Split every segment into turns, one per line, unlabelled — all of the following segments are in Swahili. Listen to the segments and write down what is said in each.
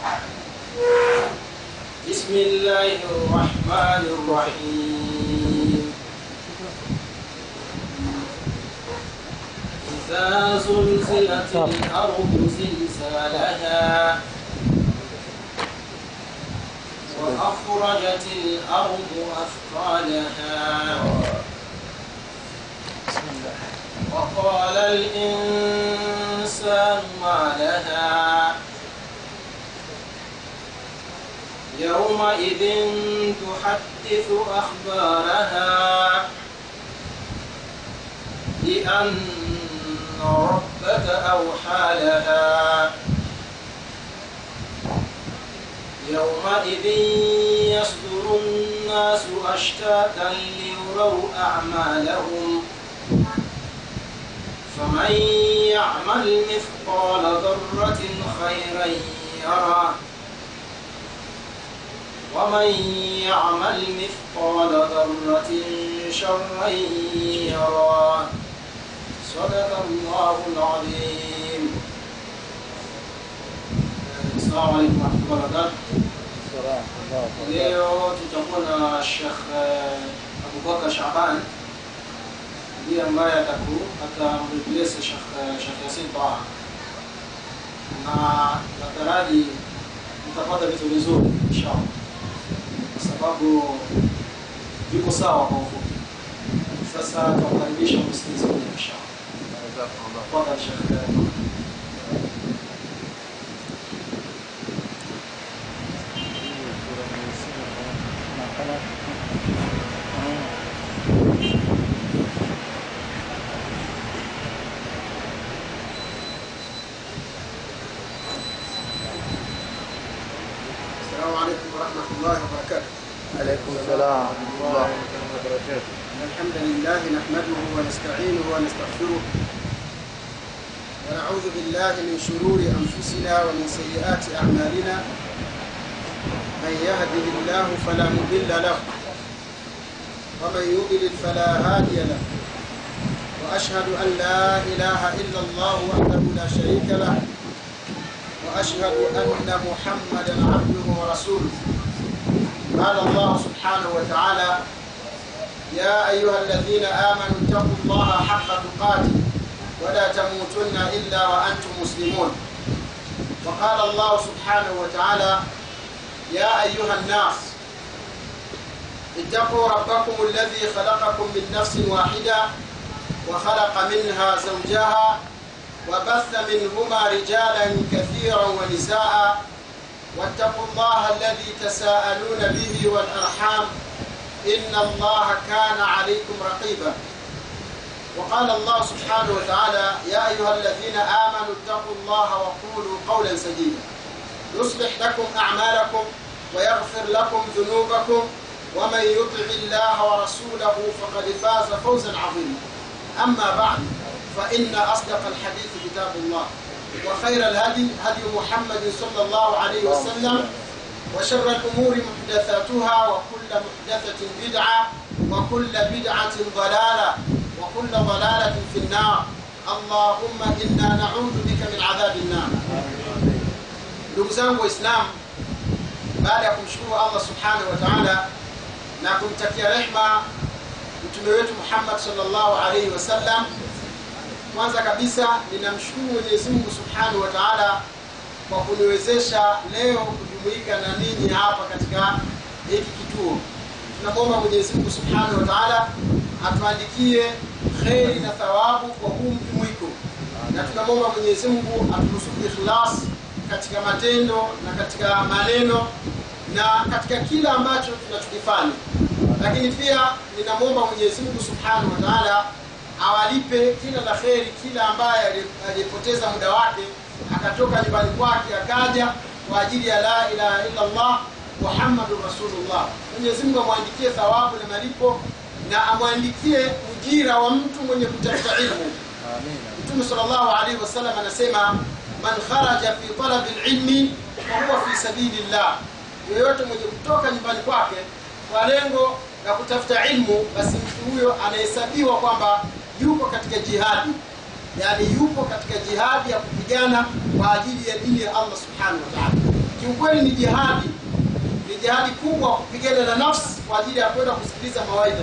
بسم الله الرحمن الرحيم إذا زلزلت الأرض زلزالها وأخرجت الأرض أثقالها وقال الإنسان ما لها يومئذ تحدث أخبارها بأن ربك أوحى لها يومئذ يصدر الناس أشتاتا ليروا أعمالهم فمن يعمل مثقال ذرة خيرا يره ومن يعمل مثقال ذرة شرا يره صدق الله العظيم السلام عليكم ورحمة الله وبركاته leo tutakuwa na Sheikh Abubakar Shaban ndiye ambaye ataku atamreplace Sheikh Sheikh Yasin Taha na nataraji mtapata vitu vizuri inshallah kwa sababu viko sawa kwa ufupi. Sasa tuwakaribisha msikilizaji inshallah. Tafadhali Sheikh.
السلام عليكم ورحمة الله وبركاته
عليكم السلام ورحمة الله وبركاته
إن الحمد لله نحمده ونستعينه ونستغفره ونعوذ بالله من شرور أنفسنا ومن سيئات أعمالنا من يهده الله فلا مضل له ومن يضلل فلا هادي له وأشهد أن لا إله إلا الله وحده لا شريك له وأشهد أن محمدا عبده ورسوله قال الله سبحانه وتعالى يا أيها الذين آمنوا اتقوا الله حق تقاته ولا تموتن إلا وأنتم مسلمون وقال الله سبحانه وتعالى يا أيها الناس اتقوا ربكم الذي خلقكم من نفس واحدة وخلق منها زوجها وبث منهما رجالا كثيرا ونساء واتقوا الله الذي تساءلون به والأرحام إن الله كان عليكم رقيبا وقال الله سبحانه وتعالى يا أيها الذين آمنوا اتقوا الله وقولوا قولا سديدا يصلح لكم أعمالكم ويغفر لكم ذنوبكم ومن يطع الله ورسوله فقد فاز فوزا عظيما أما بعد فإن أصدق الحديث كتاب الله وخير الهدي هدي محمد صلى الله عليه وسلم وشر الأمور محدثاتها وكل محدثة بدعة وكل بدعة ضلالة وكل ضلالة في النار اللهم إنا نعوذ بك من عذاب النار ndugu zangu waislamu baada ya kumshukuru allah subhanahu wa taala na kumtakia rehma mtume wetu muhammad salllahu alaihi wasallam kwanza kabisa ninamshukuru mwenyezi mungu subhanahu wa taala kwa kuniwezesha leo kujumuika na ninyi hapa katika hiki kituo tunamwomba mwenyezi mungu subhanahu wa taala atuandikie kheri na thawabu kwa huu mjumuiko na tunamwomba mwenyezi mungu aturuzuku ikhlas katika matendo na katika maneno na katika kila ambacho tunachokifanya lakini pia ninamwomba mwenyezi mungu subhanahu wa taala awalipe kila la kheri kila ambaye aliyepoteza muda wake akatoka nyumbani kwake akaja kwa ajili ya la ilaha illa allah muhammadun rasulullah mwenyezi mungu amwandikie thawabu na malipo na amwandikie ujira wa mtu mwenye kutafuta ilmu mtume salllahu alaihi wasallam anasema man kharaja fi talabi lilmi fahuwa fi sabili llah yoyote mwenye kutoka nyumbani kwake kwa lengo la kutafuta ilmu basi mtu huyo anahesabiwa kwamba yuko katika jihadi yani yupo katika jihadi ya kupigana kwa ajili ya dini ya allah subhanahu wa taala kiukweli ni jihadi ni jihadi kubwa kupigana na nafsi kwa ajili ya kwenda kusikiliza mawaidha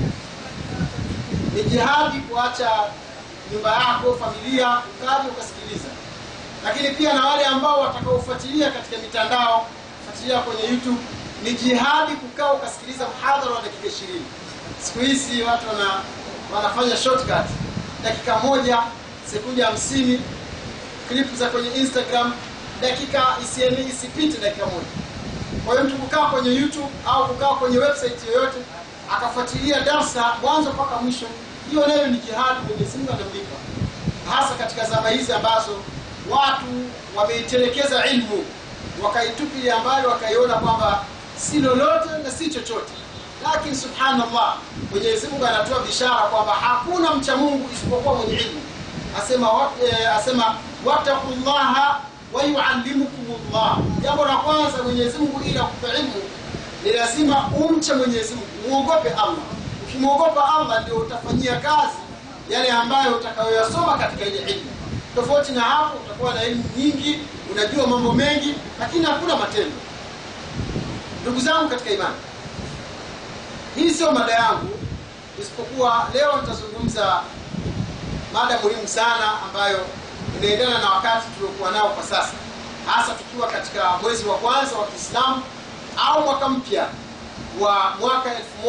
ni jihadi kuacha nyumba yako familia ukaja ukasikiliza lakini pia na wale ambao watakaofuatilia katika mitandao fuatilia kwenye youtube ni jihadi kukaa ukasikiliza mhadhara wa dakika ishirini siku hizi watu wana, wanafanya shortcut dakika moja sekunde hamsini clip za kwenye instagram dakika isieni isipite dakika moja kwa hiyo mtu kukaa kwenye youtube au kukaa kwenye website yoyote akafuatilia darsa mwanzo mpaka mwisho hiyo nayo ni jihadi mwenyezi mungu anamlipa hasa katika zama hizi ambazo watu wameitelekeza ilmu wakaitupilia ambayo wakaiona kwamba si lolote na si chochote lakini subhanallah mwenyezi mungu anatoa bishara kwamba hakuna mcha mungu isipokuwa mwenye ilmu asema wa- eh, asema wattaqullaha wayuallimukumullah jambo la kwanza mwenyezi mungu ili akupe ilmu ni lazima umche mwenyezi mungu muogope allah ukimwogopa allah ndio utafanyia kazi yale ambayo utakayoyasoma katika ile ilmu tofauti na hapo utakuwa na elimu nyingi unajua mambo mengi lakini hakuna matendo ndugu zangu katika imani hii sio mada yangu isipokuwa leo nitazungumza mada muhimu sana ambayo inaendana na wakati tuliokuwa nao kwa sasa hasa tukiwa katika mwezi wa kwanza wa kiislamu au mwaka mpya wa mwaka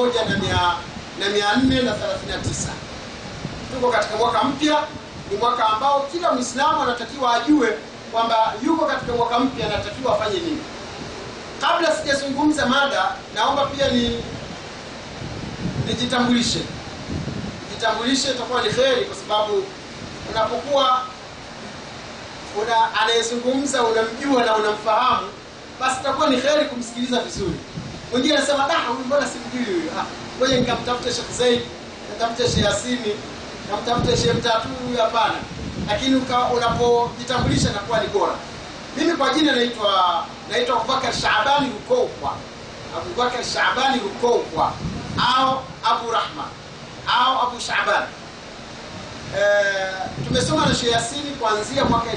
1439 tuko katika mwaka mpya ni mwaka ambao kila mwislamu anatakiwa ajue kwamba yuko katika mwaka mpya anatakiwa afanye nini kabla sijazungumza mada naomba pia ni nijitambulishe jitambulishe itakuwa ni kheri kwa sababu unapokuwa una anayezungumza unamjua na unamfahamu basi itakuwa ni kheri kumsikiliza vizuri mwingine anasema da huyu mbona simjui huyu ah ngoja nikamtafute Sheikh Zaid nikamtafute Sheikh Yasini nikamtafute Sheikh Mtatu huyu hapana lakini uka- unapojitambulisha inakuwa ni bora mimi kwa jina naitwa naitwa Abubakar Shaabani Rukokwa Abubakar Shaabani Rukokwa au Abu Rahma au Abu Shaaban Eh, tumesoma na Sheikh Yasini kuanzia mwaka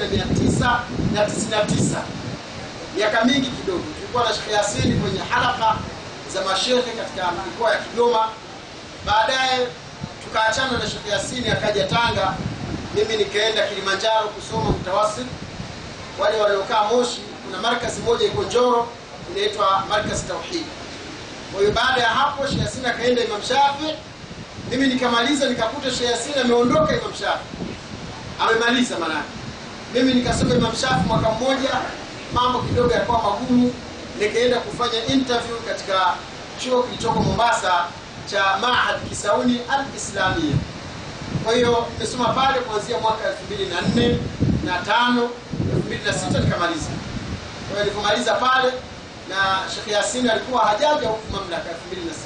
1999 miaka mingi kidogo tulikuwa na Sheikh Yasini kwenye halaka za mashehe katika mikoa ya Kigoma baadaye tukaachana na Sheikh Yasini akaja Tanga mimi nikaenda Kilimanjaro kusoma mtawasit wale waliokaa Moshi kuna markazi moja iko Njoro inaitwa markazi Tauhid kwa hiyo baada ya hapo Sheikh Yasini akaenda Imam Shafi mimi nikamaliza nikakuta Sheikh Yasini ameondoka Imam Shafi amemaliza manake mimi nikasoma Imam Shafi mwaka mmoja mambo kidogo yakawa magumu nikaenda kufanya interview katika chuo kilichoko Mombasa cha Mahad Kisauni Al-Islamia kwa hiyo nimesoma pale kuanzia mwaka 2004 na 5 2006 nikamaliza kwa hiyo nilipomaliza pale na Sheikh Yasini alikuwa hajaja huku mamlaka 2006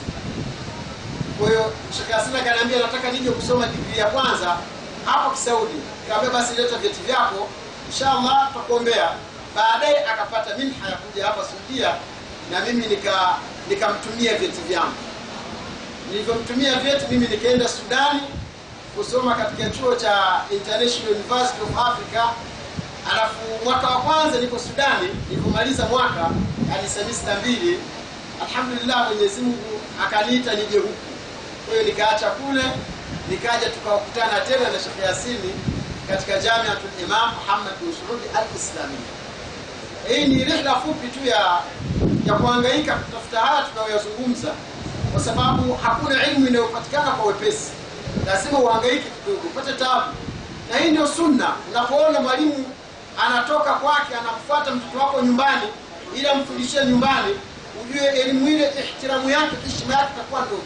kwa hiyo Sheikh Yasini akaniambia nataka nije kusoma digrii ya kwanza hapo Kisaudi. Nikamwambia basi leta vyeti vyako, inshallah tutakuombea. Baadaye akapata minha ya kuja hapa Saudia na mimi nika nikamtumia vyeti vyangu. Nilivyomtumia vyeti mimi nikaenda Sudani kusoma katika chuo cha International University of Africa. Alafu mwaka wa kwanza niko Sudani, nilipomaliza mwaka yani semester mbili, alhamdulillah Mwenyezi Mungu akaniita nije huku kwa hiyo nikaacha kule nikaja tukakutana tena na Sheikh Yasini katika Jamiatul Imam Muhammad bin Saud Al-Islamia. Hii ni rihla fupi tu ya ya kuhangaika kutafuta haya tunayoyazungumza, kwa sababu hakuna elimu inayopatikana kwa wepesi, lazima uhangaike kidogo, upate tabu, na hii ndio sunna. Unapoona mwalimu anatoka kwake anamfuata mtoto wako nyumbani ili amfundishie nyumbani, ujue elimu ile ihtiramu yake, heshima yake itakuwa ndogo.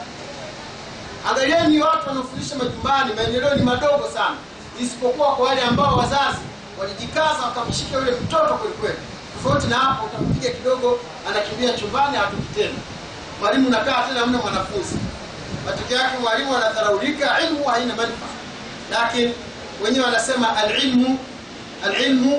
Angalieni watu wanaofundisha majumbani, maendeleo ni madogo sana, isipokuwa kwa wale ambao wazazi walijikaza wakamshika yule mtoto kwelikweli. Tofauti na hapo, utampiga kidogo, anakimbia chumbani, hatoki tena. Mwalimu unakaa tena, hamna mwanafunzi. Matokeo yake mwalimu anadharaulika, ilmu haina manufaa. Lakini wenyewe wanasema alilmu alilmu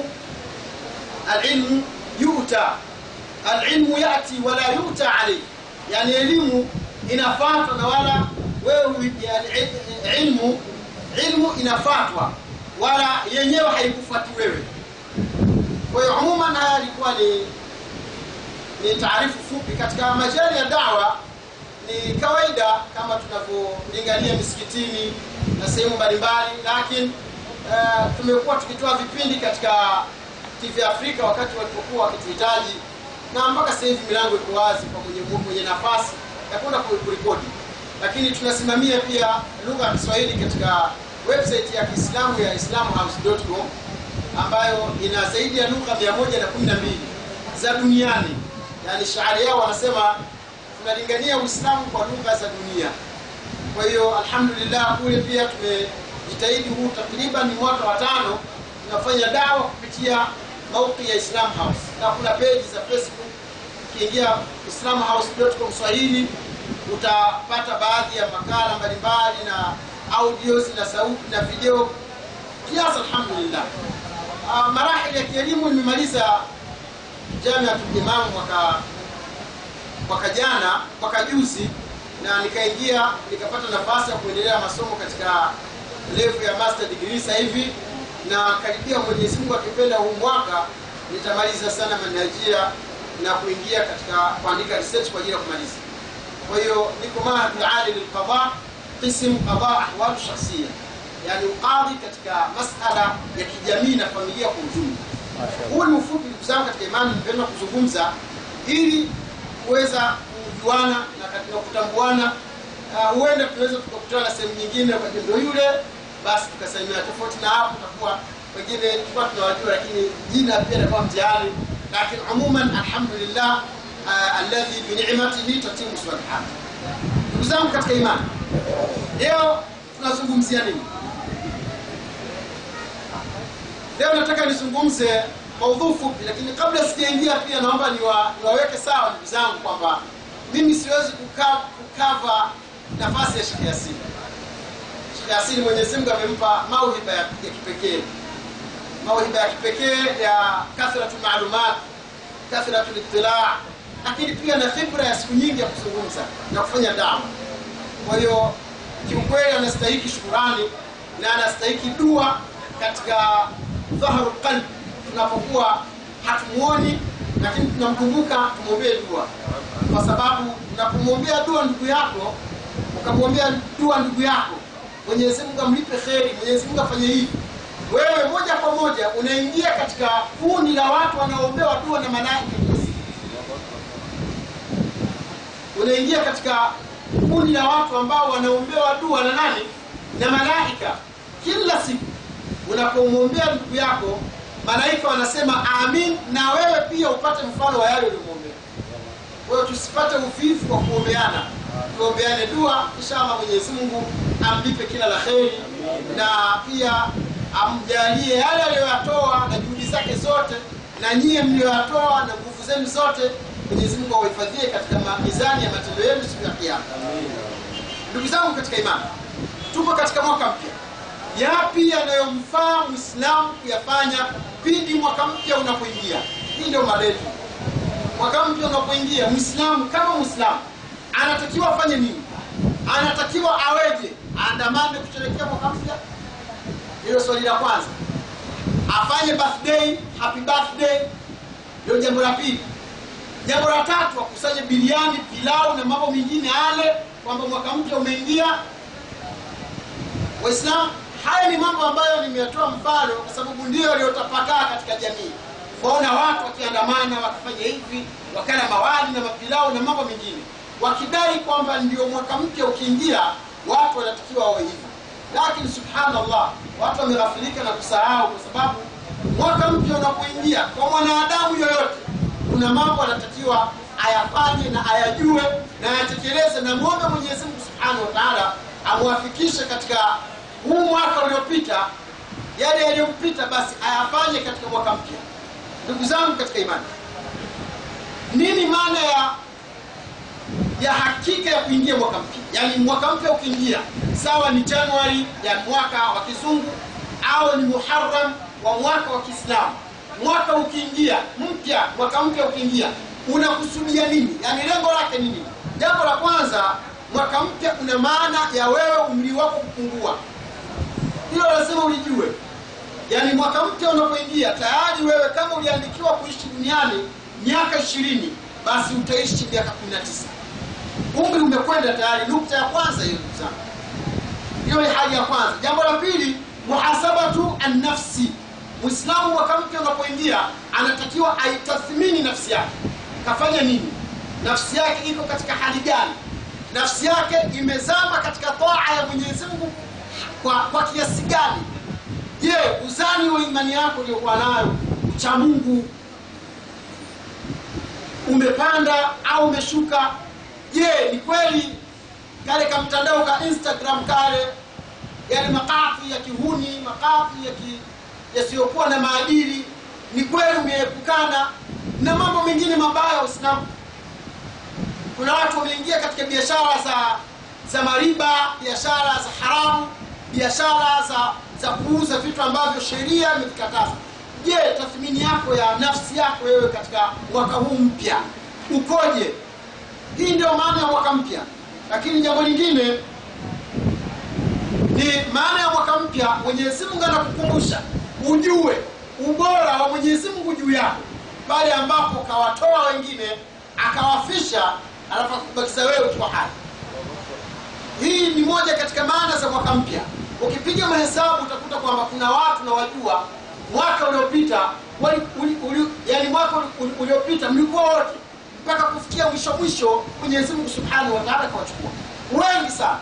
alilmu yuta alilmu yati wala yuta alayhi, yani elimu inafatwa na wala wewe yani, ilmu ilmu inafatwa wala yenyewe haikufuati wewe. Kwa hiyo umuman, haya ilikuwa ni ni taarifu fupi katika majali ya dawa ni kawaida kama tunavyolingania misikitini na sehemu mbalimbali lakini uh, tumekuwa tukitoa vipindi katika tv afrika wakati walipokuwa wakituhitaji na mpaka sasa hivi milango iko wazi kwa mwenye, mwenye nafasi ya kwenda kuripoti lakini tunasimamia pia lugha ya kiswahili katika website ya kiislamu ya islamhouse.com ambayo ina zaidi ya lugha 112 za duniani yani shaari yao wanasema tunalingania uislamu kwa lugha za dunia kwa hiyo alhamdulillah kule pia tumejitahidi huu takriban mwaka wa tano tunafanya dawa kupitia mauki ya islam house na kuna peji za facebook ukiingia islamhouse.com swahili utapata baadhi ya makala mbalimbali na audios na sauti na video kiasi alhamdulillah uh, marahili ya kielimu nimemaliza jamiatul imam mwaka mwaka jana mwaka juzi na nikaingia nikapata nafasi ya kuendelea masomo katika level ya master degree sasa hivi na karibia mwenyezi mungu akipenda huu mwaka nitamaliza sana manhajia na kuingia katika kuandika research kwa ajili ya kumaliza kwa hiyo niko mahadul ali lilqada qism qada ahwalu shakhsia yani uqadhi katika masala ya kijamii na familia kwa ujumla huu ni ufupi ndugu zangu katika imani nipenda kuzungumza ili kuweza kujuana na katika kutambuana huenda uh, tunaweza tukakutana sehemu nyingine kwa jendo yule basi tukasalimia tofauti na hapo tutakuwa wengine tulikuwa tunawajua lakini jina pia likuwa mtihani lakini umuman alhamdulillah uh, alladhi binicmatihi tatimu salihat ndugu zangu katika imani leo tunazungumzia nini leo nataka nizungumze maudhuu fupi lakini kabla sijaingia pia naomba niwa, niwaweke sawa ndugu zangu kwamba mimi siwezi kukava nafasi ya Sheikh Yasin. Sheikh Yasin Mwenyezi Mungu amempa mauhiba ya, ya kipekee, mauhiba ya kipekee ya kathratu maalumat, kathratu ittilaa, lakini pia na khibra ya siku nyingi ya kuzungumza na kufanya dawa. Kwa hiyo kiukweli anastahiki shukurani na anastahiki dua katika dhaharu qalbi tunapokuwa hatumuoni lakini tunamkumbuka tumwombee dua kwa sababu unapomwombea dua ndugu yako ukamwombea dua ndugu yako mwenyezi mungu amlipe kheri mwenyezi mungu afanye hivi wewe moja kwa moja unaingia katika kundi la watu wanaoombewa dua na malaika unaingia katika kundi la watu ambao wanaombewa dua na nani na malaika kila siku unapomwombea ndugu yako malaika wanasema amin na wewe pia upate mfano wa yale ulimwombea kwa hiyo tusipate uvivu kwa kuombeana tuombeane dua inshallah mwenyezi mungu amlipe kila la kheri na pia amjalie yale aliyoyatoa na juhudi zake zote na nyie mliyoyatoa na nguvu zenu zote mwenyezi mungu awahifadhie katika mizani ya matendo yenu siku ya kiama ndugu zangu katika imani tupo katika mwaka mpya yapi yanayomfaa mwislamu kuyafanya pindi mwaka mpya unapoingia hii ndio marefu mwaka mpya unapoingia mwislamu kama mwislamu anatakiwa afanye nini anatakiwa aweje aandamane kusherekea mwaka mpya hilo swali la kwanza afanye birthday happy birthday ndio jambo la pili jambo la tatu akusanye biliani pilau na mambo mengine ale kwamba mwaka mpya umeingia waislamu haya ni mambo ambayo nimeyatoa mfano kwa sababu ndio yaliyotapakaa katika jamii kuwaona watu wakiandamana wakifanya hivi wakala mawali na mapilau na mambo mengine wakidai kwamba ndio mwaka mpya ukiingia watu wanatakiwa wawe hivyo lakini subhanallah watu wameghafilika na kusahau kwa sababu mwaka mpya unapoingia kwa mwanadamu yoyote kuna mambo anatakiwa ayafanye na ayajue na ayatekeleze na mwombe mwenyezi mungu subhanahu wa taala amwafikishe katika huu mwaka uliopita yale yaliyompita basi ayafanye katika mwaka mpya ndugu zangu katika imani nini maana ya ya hakika ya kuingia mwaka mpya yaani mwaka mpya ukiingia sawa ni januari ya mwaka wa kizungu au ni muharam wa mwaka wa kiislamu mwaka ukiingia mpya mwaka mpya ukiingia unakusudia nini yaani lengo lake ni nini jambo la kwanza mwaka mpya una maana ya wewe umri wako kupungua hilo lazima ulijue yaani mwaka mpya unapoingia tayari wewe kama uliandikiwa kuishi duniani miaka ishirini basi utaishi miaka kumi na tisa umri umekwenda tayari nukta ya kwanza hiyo ndugu zangu hiyo ni hali ya kwanza jambo la pili muhasabatu annafsi mwislamu mwaka mpya unapoingia anatakiwa aitathmini nafsi yake kafanya nini nafsi yake iko katika hali gani nafsi yake imezama katika taa ya mwenyezi mungu kwa, kwa kiasi gani je uzani wa imani yako uliokuwa nayo ucha mungu umepanda au umeshuka je ni kweli kale ka mtandao ka instagram kale yale makafi ya kihuni makafi ya ki, yasiyokuwa na maadili ni kweli umeepukana na mambo mengine mabaya uislamu kuna watu wameingia katika biashara za za mariba biashara za haramu biashara za za kuuza vitu ambavyo sheria imevikataza je tathmini yako ya nafsi yako wewe katika mwaka huu mpya ukoje hii ndio maana ya mwaka mpya lakini jambo lingine ni maana ya mwaka mpya mwenyezi mungu anakukumbusha ujue ubora wa mwenyezi mungu juu yako pale ambapo kawatoa wengine akawafisha alafu akubakiza wewe ukiwa hai hii ni moja katika maana za mwaka mpya ukipiga mahesabu utakuta kwamba kuna watu na wajua mwaka uliopita wali, uli, uli, yani mwaka uli- uliopita mlikuwa wote mpaka kufikia mwisho mwisho mwenyezi mungu subhanahu wa taala kawachukua wengi sana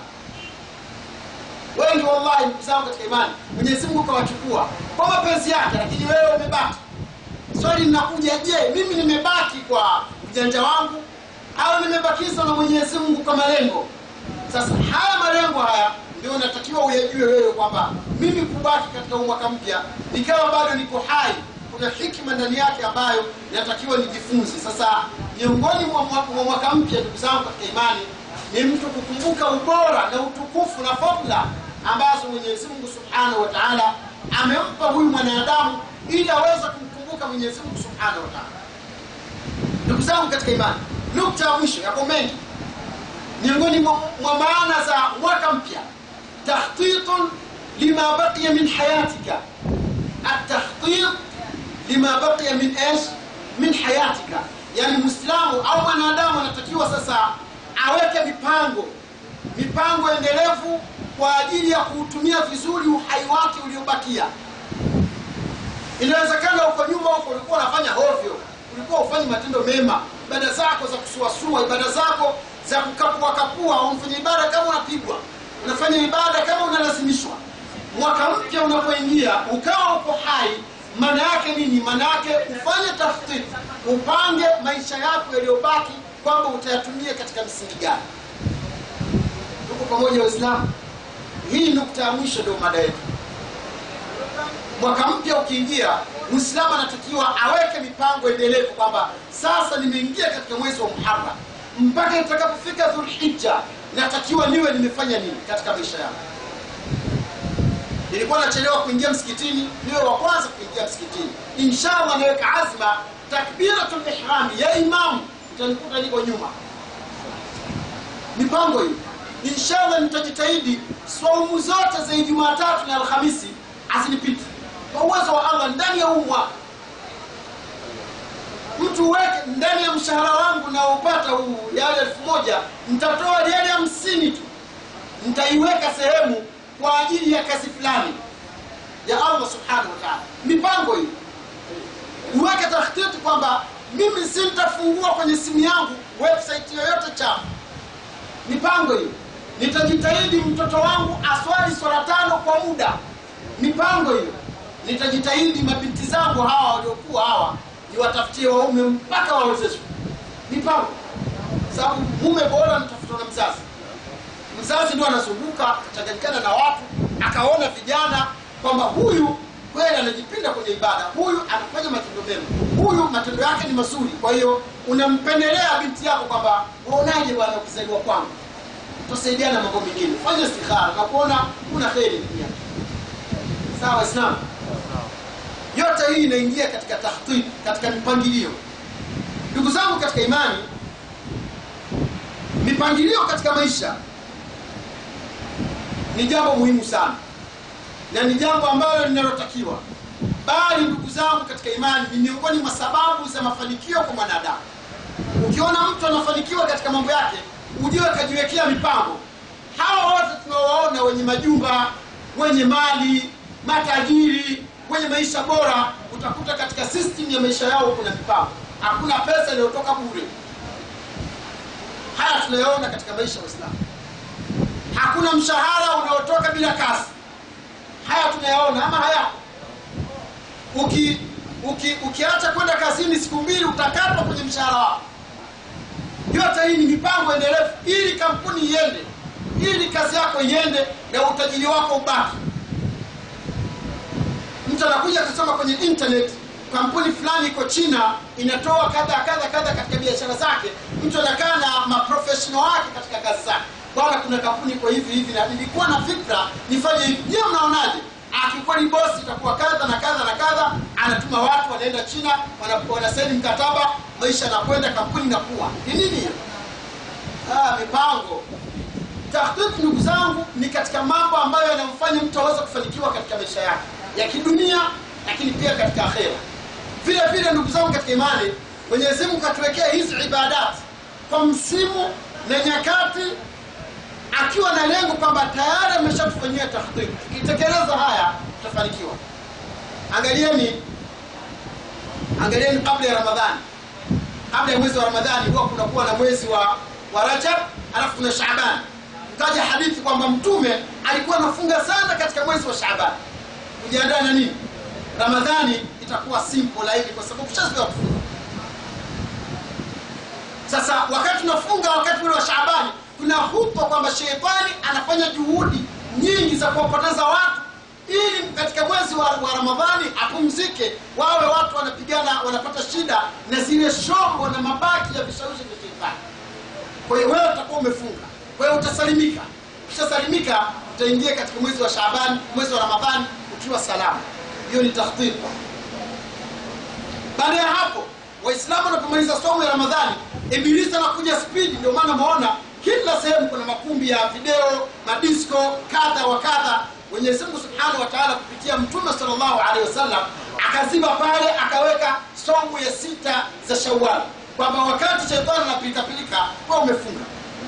wengi wallahi ndugu zangu katika imani mwenyezi mungu kawachukua kwa mapenzi yake lakini wewe umebaki swali linakuja je mimi nimebaki kwa ujanja wangu au nimebakizwa na mwenyezi mungu kwa malengo sasa haya malengo haya ndio natakiwa uyajue wewe kwamba mimi kubaki katika huu mwaka mpya nikawa bado niko hai kuna hikima ndani yake ambayo inatakiwa nijifunze sasa miongoni mwa mwa- mwa mwaka mpya ndugu zangu katika imani ni mtu kukumbuka ubora na utukufu na fadla ambazo mwenyezi mungu subhanahu wa taala amempa huyu mwanadamu ili aweze kumkumbuka mwenyezi mungu subhanahu wa taala ndugu zangu katika imani nukta ya mwisho yapo mengi miongoni mwa mwa maana za mwaka mpya takhtitun lima baqiya min hayatika atakhtit lima baqiya min ايش min hayatika yani mwislamu au mwanadamu anatakiwa sasa aweke mipango mipango endelevu kwa ajili ya kuutumia vizuri uhai wake uliobakia inawezekana huko nyuma huko ulikuwa unafanya hovyo ulikuwa ufanyi matendo mema ibada zako za kusuasua ibada zako za kukapuakapua unafanya ibada kama unapigwa unafanya ibada kama unalazimishwa mwaka mpya unapoingia ukawa uko hai maana yake nini maana yake ufanye tafiti upange maisha yako yaliyobaki kwamba utayatumia katika msingi gani tuko pamoja waislamu hii nukta ya mwisho ndio mada yetu mwaka mpya ukiingia mwislamu anatakiwa aweke mipango endelevu kwamba sasa nimeingia katika mwezi wa muharam mpaka itakapofika dhulhija natakiwa niwe nimefanya nini katika maisha yangu nilikuwa nachelewa kuingia msikitini niwe wa kwanza kuingia msikitini inshallah naweka azma takbiratul ihrami ya imamu utanikuta niko nyuma mipango hiyo inshallah nitajitahidi swaumu zote za ijumaa tatu na alhamisi azinipite kwa uwezo wa allah ndani ya huu mwaka mtu weke ndani ya mshahara wangu naopata huu yale elfu moja nitatoa yale hamsini tu nitaiweka sehemu kwa ajili ya kazi fulani ya allah subhanahu wa taala mipango hii uweke takhtiti kwamba mimi sintafungua kwenye simu yangu website yoyote chafu mipango hiyo nitajitahidi mtoto wangu aswali swala tano kwa muda mipango hiyo nitajitahidi mabinti zangu hawa waliokuwa hawa niwatafutie waume mpaka wawezeshwe mipango sababu mume bora mtafutwa na mzazi mzazi ndio anazunguka akachanganyikana na watu akaona vijana kwamba huyu kweli anajipinda kwenye ibada huyu anafanya matendo mema huyu matendo yake ni mazuri kwa hiyo unampendelea binti yako kwamba waonaje bwana ukizaliwa kwangu tutasaidiana mambo mengine fanya istikhara na kuona kuna kheri ndani yake sawa waislamu yote hii inaingia katika tahtib katika mipangilio ndugu zangu katika imani mipangilio katika maisha ni jambo muhimu sana na ni jambo ambalo linalotakiwa bali ndugu zangu katika imani ni miongoni mwa sababu za mafanikio kwa mwanadamu ukiona mtu anafanikiwa katika mambo yake ujue kajiwekea mipango hawa wote tunawaona wenye majumba wenye mali matajiri wenye maisha bora utakuta katika system ya maisha yao kuna mipango hakuna pesa inayotoka bure haya tunayoona katika maisha ya waislamu hakuna mshahara unaotoka bila kazi haya tunayaona ama haya uki, uki, ukiacha kwenda kazini siku mbili utakatwa kwenye mshahara wako yote hii ni mipango endelevu ili kampuni iende ili kazi yako iende na utajiri wako ubaki mtu anakuja kusoma kwenye internet kampuni fulani iko china inatoa kadha kadha kadha katika biashara zake mtu anakaa na maprofessional wake katika kazi zake bwana kuna kampuni iko hivi hivi na nilikuwa na fikra nifanye hivi je mnaonaje akikuwa ni bosi itakuwa kadha na kadha na kadha anatuma watu wanaenda china wana- wanasaini mkataba maisha yanakwenda kampuni inakuwa ni nini hiyo ah, mipango tahdhiki ndugu zangu ni katika mambo ambayo yanamfanya mtu aweze kufanikiwa katika maisha yake ya kidunia lakini pia katika akhera vile vile ndugu zangu katika imani mwenyezi mungu katuwekea hizi ibadat kwa msimu na nyakati akiwa na lengo kwamba tayari ameshatufanyia tahdhiki tukitekeleza haya tutafanikiwa angalieni angalieni kabla ya ramadhani kabla ya mwezi wa ramadhani huwa kunakuwa na mwezi wa, wa rajab alafu kuna shaban kaja hadithi kwamba mtume alikuwa anafunga sana katika mwezi wa shaban kujiandaa na nini ramadhani itakuwa simple laini kwa sababu tushazoea kufunga sasa wakati tunafunga wakati ule wa shaabani kuna hupa kwamba shetani anafanya juhudi nyingi za kuwapoteza watu ili katika mwezi wa, wa ramadhani apumzike wawe watu wanapigana wanapata shida na zile shombo na mabaki ya vishawishi vya shetani kwa hiyo wewe utakuwa umefunga kwa hiyo utasalimika ukishasalimika utaingia katika mwezi wa shaabani mwezi wa ramadhani ukiwa salama hiyo ni tahdhir baada ya hapo waislamu wanapomaliza somo ya ramadhani ibilisi anakuja spidi ndio maana maona kila sehemu kuna makumbi ya video madisco kadha wa kadha mwenyezi mungu subhanahu wa taala kupitia mtume salllahu alehi wasallam akaziba pale akaweka somo ya sita za shawal kwamba wakati shetani anapilikapilika kwa umefunga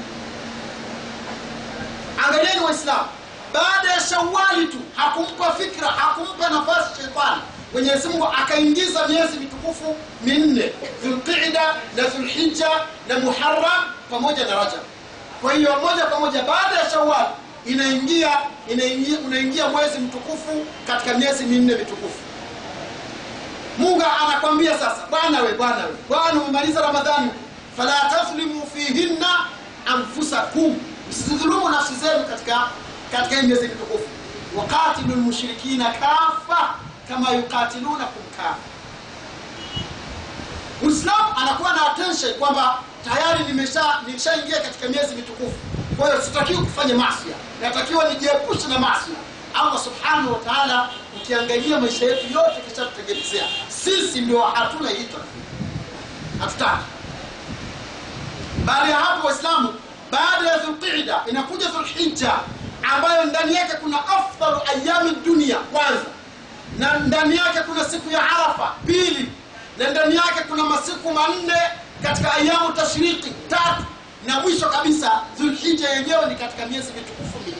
angalieni waislamu baada ya shawali tu hakumpa fikra hakumpa nafasi shetani mwenyezi mungu akaingiza miezi mitukufu minne dhulqida na dhulhija na muharam pamoja na rajab kwa hiyo moja kwa moja baada ya shawal inaingia inaingia unaingia mwezi mtukufu katika miezi minne mitukufu mungu anakwambia sasa bwana we bwana we bwana umemaliza ramadhani fala tadhlimu fihinna anfusakum msidhulumu nafsi zenu katika katika hii miezi mitukufu waqatilu lmushrikina kafa kama yuqatilunakum kafa muislamu anakuwa na attention kwamba tayari nimesha nimeshaingia katika miezi mitukufu kwa hiyo sitakiwi kufanya masia natakiwa nijiepushe na masia allah subhanahu wa taala ukiangalia maisha yetu yote kishatutengenezea sisi ndio hatuna hito hatutaki baada ya hapo waislamu baada ya dhulqida inakuja dhulhija ambayo ndani yake kuna afdalu ayami dunia kwanza na ndani yake kuna siku ya arafa pili na ndani yake kuna masiku manne katika ayamu tashriki tatu na mwisho kabisa dhulhija yenyewe ni katika miezi mitukufu minne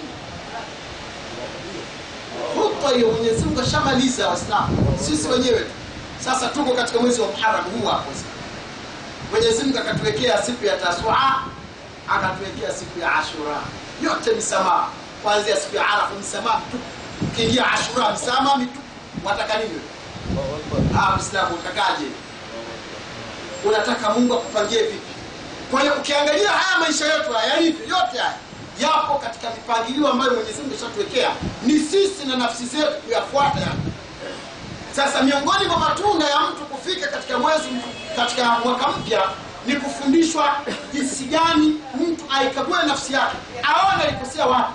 huta hiyo mwenyezi mungu ashamaliza waislamu sisi wenyewe tu sasa tuko katika mwezi wa muharam huu hapo sasa mwenyezi mungu akatuwekea siku ya tasua akatuwekea siku ya ashura yote misamaha kuanzia siku ya arafa misamaha mitupu ukiingia ashura misamaha mitupu wataka nini Ah, mwislamu utakaje unataka mungu akupangie vipi kwa hiyo ukiangalia haya maisha yetu haya yalivyo yote haya yapo katika mipangilio ambayo mwenyezi mungu ishatuwekea ni sisi na nafsi zetu kuyafuata yani sasa miongoni mwa matunda ya mtu kufika katika mwezi katika mwaka mpya ni kufundishwa jinsi gani mtu aikague nafsi yake aone alikosea wapi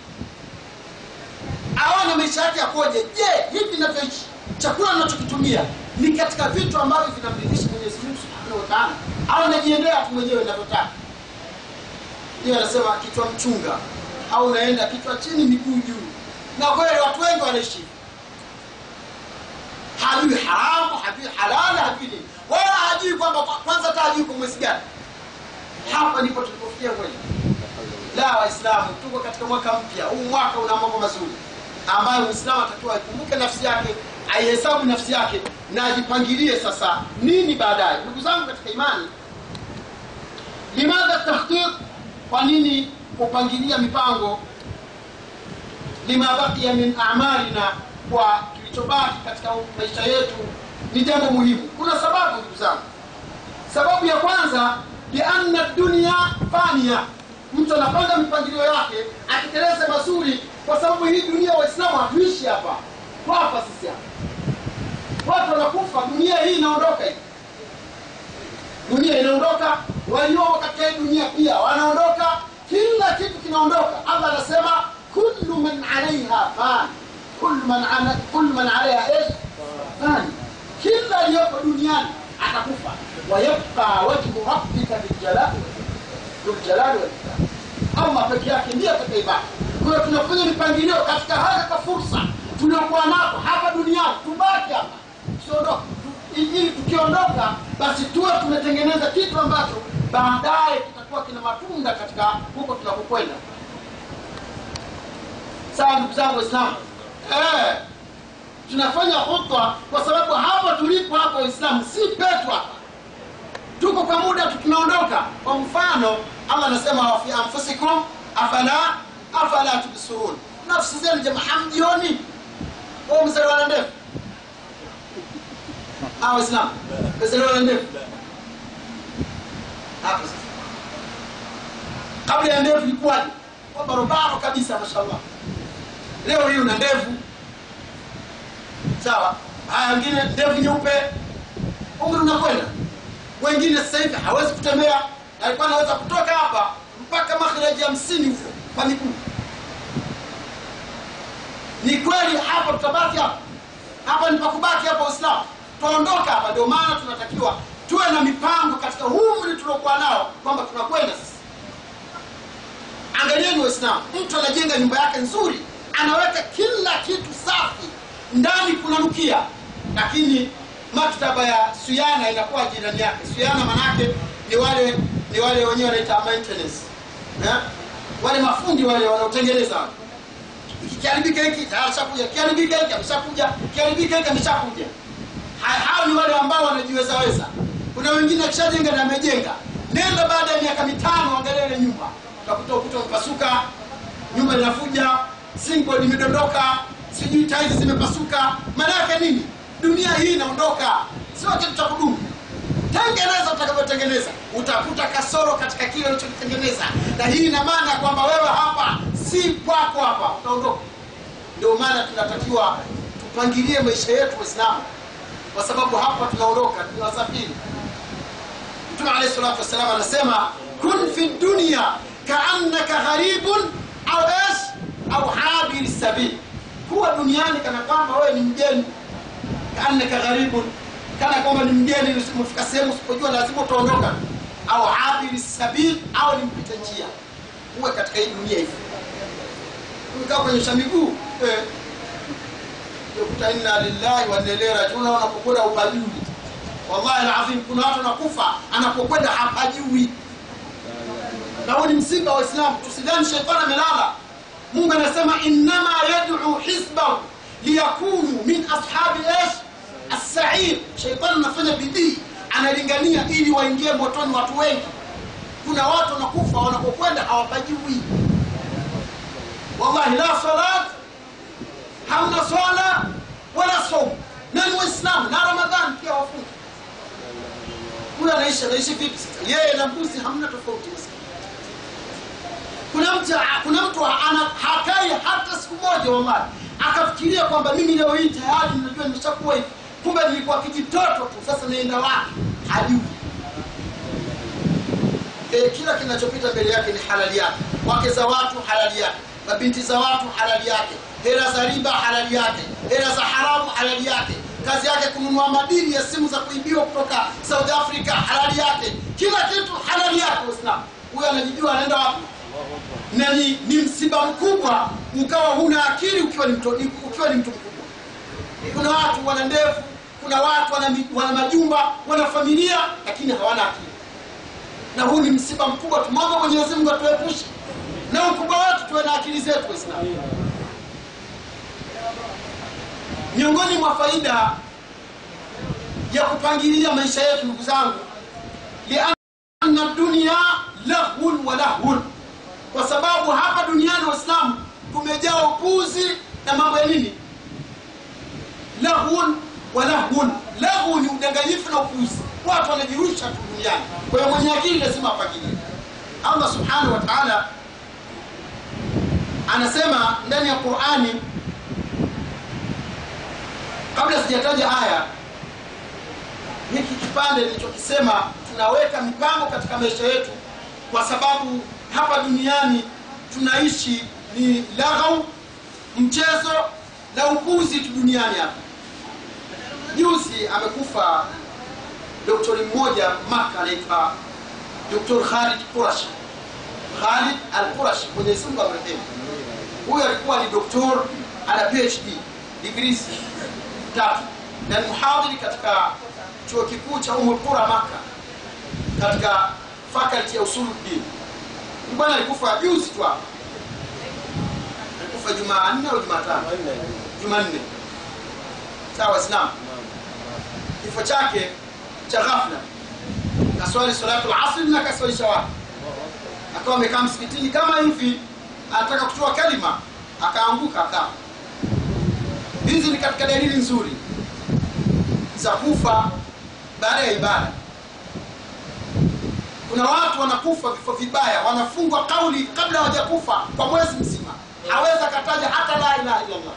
aone maisha yake yakoje je hivi inavyoishi chakula nachokitumia ni katika vitu ambavyo vinamridhisha mwenyezi mungu subhanahu wa taala au najiendea tu mwenyewe inavyotaka hiyo anasema kichwa mchunga au unaenda kichwa chini miguu juu na kweli watu wengi wanaishi hivyo. hajui haramu hajui halali hajui nini wala hajui kwamba kwanza hata hajui kwa mwezi gani hapa ndipo tulipofikia kweli la waislamu tuko katika mwaka mpya huu mwaka una mambo mazuri ambayo muislamu atakiwa aikumbuke nafsi yake aihesabu nafsi yake na ajipangilie sasa nini baadaye ndugu zangu katika imani limadha tahqiq kwa nini kupangilia mipango lima baqiya min amalina kwa kilichobaki katika maisha yetu ni jambo muhimu kuna sababu ndugu zangu sababu ya kwanza lianna dunia fania mtu anapanga mipangilio yake akiteleze mazuri kwa sababu hii dunia waislamu hatuishi hapa twapa sisi hapa watu wanakufa dunia hii inaondoka hii dunia inaondoka waliomo katika hii dunia pia wanaondoka kila kitu kinaondoka allah anasema kullu man alaiha fan kullu man, ala, kullu man alaiha ish fani kila aliyopo duniani atakufa wayabqa wajhu rabbika biljalali dhuljalali walikram allah peke yake ndiye atakaibaki kwa hiyo tunafanya mipangilio katika haya ka fursa tuliokuwa nako hapa duniani tubaki hapa tusiondoke ili tukiondoka basi tuwe tumetengeneza kitu ambacho baadaye kitakuwa kina matunda katika huko tunakokwenda sawa ndugu zangu waislamu eh, tunafanya khutwa kwa sababu hapa tulipo hapa waislamu si petu hapa tuko kwa muda tu tunaondoka kwa mfano allah anasema wafi anfusikum afala afala tubsirun nafsi zenu jamaa hamjioni mzaliwa na ndefu hawa waislamu mzaliwa na ndefu hapo sasa kabla ya ndevu ilikuwaje kwa barobaro kabisa mashallah leo hii una ndevu sawa haya wengine ndevu nyeupe umri unakwenda wengine sasa hivi hawezi kutembea alikuwa anaweza kutoka hapa mpaka makhraji hamsini huko kwa miguu ni kweli hapa tutabaki hapa hapa ni pakubaki hapa uislamu tutaondoka hapa ndio maana tunatakiwa tuwe na mipango katika huu umri tuliokuwa nao kwamba tunakwenda sasa angalieni waislamu mtu anajenga nyumba yake nzuri anaweka kila kitu safi ndani kunanukia lakini maktaba ya suyana inakuwa jirani yake suyana manake ni wale ni wale wenyewe wanaita maintenance eh? wale mafundi wale wanaotengeneza wale kikiharibika hiki tayari shakuja kiharibika hiki ameshakuja kiharibika hiki ameshakuja hao ni wale ambao wanajiweza weza kuna wengine akishajenga na amejenga nenda baada ya miaka mitano angalia ile nyumba utakuta ukuta umepasuka nyumba inafuja singo limedondoka sijui tairi zimepasuka maana yake nini dunia hii inaondoka sio kitu cha kudumu tengeneza utakavyotengeneza utakuta kasoro katika kile ulichokitengeneza na hii ina maana kwamba wewe hapa si kwako hapa utaondoka ndio maana tunatakiwa tupangilie maisha yetu waislamu kwa sababu hapa tunaondoka tunawasafiri mtume alehi salatu wassalam anasema kun fi dunya kaannaka gharibun au es au habiri sabil kuwa duniani kana kwamba wewe ni mgeni kaannaka gharibun kana kwamba ni mgeni umefika sehemu usipojua lazima utaondoka au abiri sabil au ni mpita njia uwe katika hii dunia hivi umekaa kwenye sha miguu eh. ukuta inna lillahi wa inna ilaihi rajiun unapokwenda upajui wallahi alazim kuna watu wanakufa anapokwenda hapajui na huu ni msiba wa Uislamu tusidhani shetani amelala Mungu anasema innama yad'u hizbahu liyakunu min ashabi ish as-sa'ir shetani anafanya bidii analingania ili waingie motoni watu wengi kuna watu wanakufa wanapokwenda hawapajui wallahi la salat hamna swala wala saum na ni waislamu na ramadhan pia wafunga huyo anaishi anaishi vipi sasa yeye na mbuzi hamna tofauti kuna mtu kuna mtu ana hakai hata siku moja wallahi akafikiria kwamba mimi leo hii tayari ninajua nimeshakuwa hivi kumbe nilikuwa kijitoto tu sasa naenda wapi hajui e, kila kinachopita mbele yake ni halali yake wake za watu halali yake mabinti za watu halali yake hela za riba halali yake hela za haramu halali yake kazi yake kununua madini ya simu za kuibiwa kutoka south africa halali yake kila kitu halali yake uislamu huyo anajijua anaenda wapi na ni, ni msiba mkubwa ukawa huna akili ukiwa ni mtu, ukiwa ni mtu mkubwa kuna watu wana ndevu kuna watu wana, mi- wana majumba wana familia lakini hawana akili na huu ni msiba mkubwa tumwombe mwenyezi mungu atuepushe na ukubwa wetu tuwe na akili zetu waislamu miongoni mwa faida ya kupangilia maisha yetu ndugu zangu lianna dunia lahun wa lahun kwa sababu hapa duniani waislamu kumejaa upuzi na mambo ya nini lahun wa lahun lahu ni udanganyifu na upuzi watu wanajirusha tu duniani kwa hiyo mwenye akili lazima apangilie allah subhanahu wa taala anasema ndani ya qurani kabla sijataja aya hiki kipande nilichokisema tunaweka mipango katika maisha yetu kwa sababu hapa duniani tunaishi ni laghau mchezo na upuzi tu duniani hapa juzi amekufa doktori mmoja maka anaitwa doktor khalid qurashi khalid al qurashi mwenyezi mungu amrehemu huyu alikuwa ni doktor ana phd degrees tatu na ni mhadhiri katika chuo kikuu cha umul qura maka katika faculty ya usuluddin Huyu bwana alikufa juzi tu hapa alikufa jumanne au jumatano jumanne sawa waislamu kifo chake cha ghafla kaswali salatu lasri na kaswalisha watu akawa amekaa msikitini kama hivi anataka kutoa kalima akaanguka akafa hizi ni katika dalili nzuri za kufa baada ya ibada kuna watu wanakufa vifo vibaya wanafungwa kauli kabla hawajakufa kwa mwezi mzima hawezi akataja hata la ilaha illallah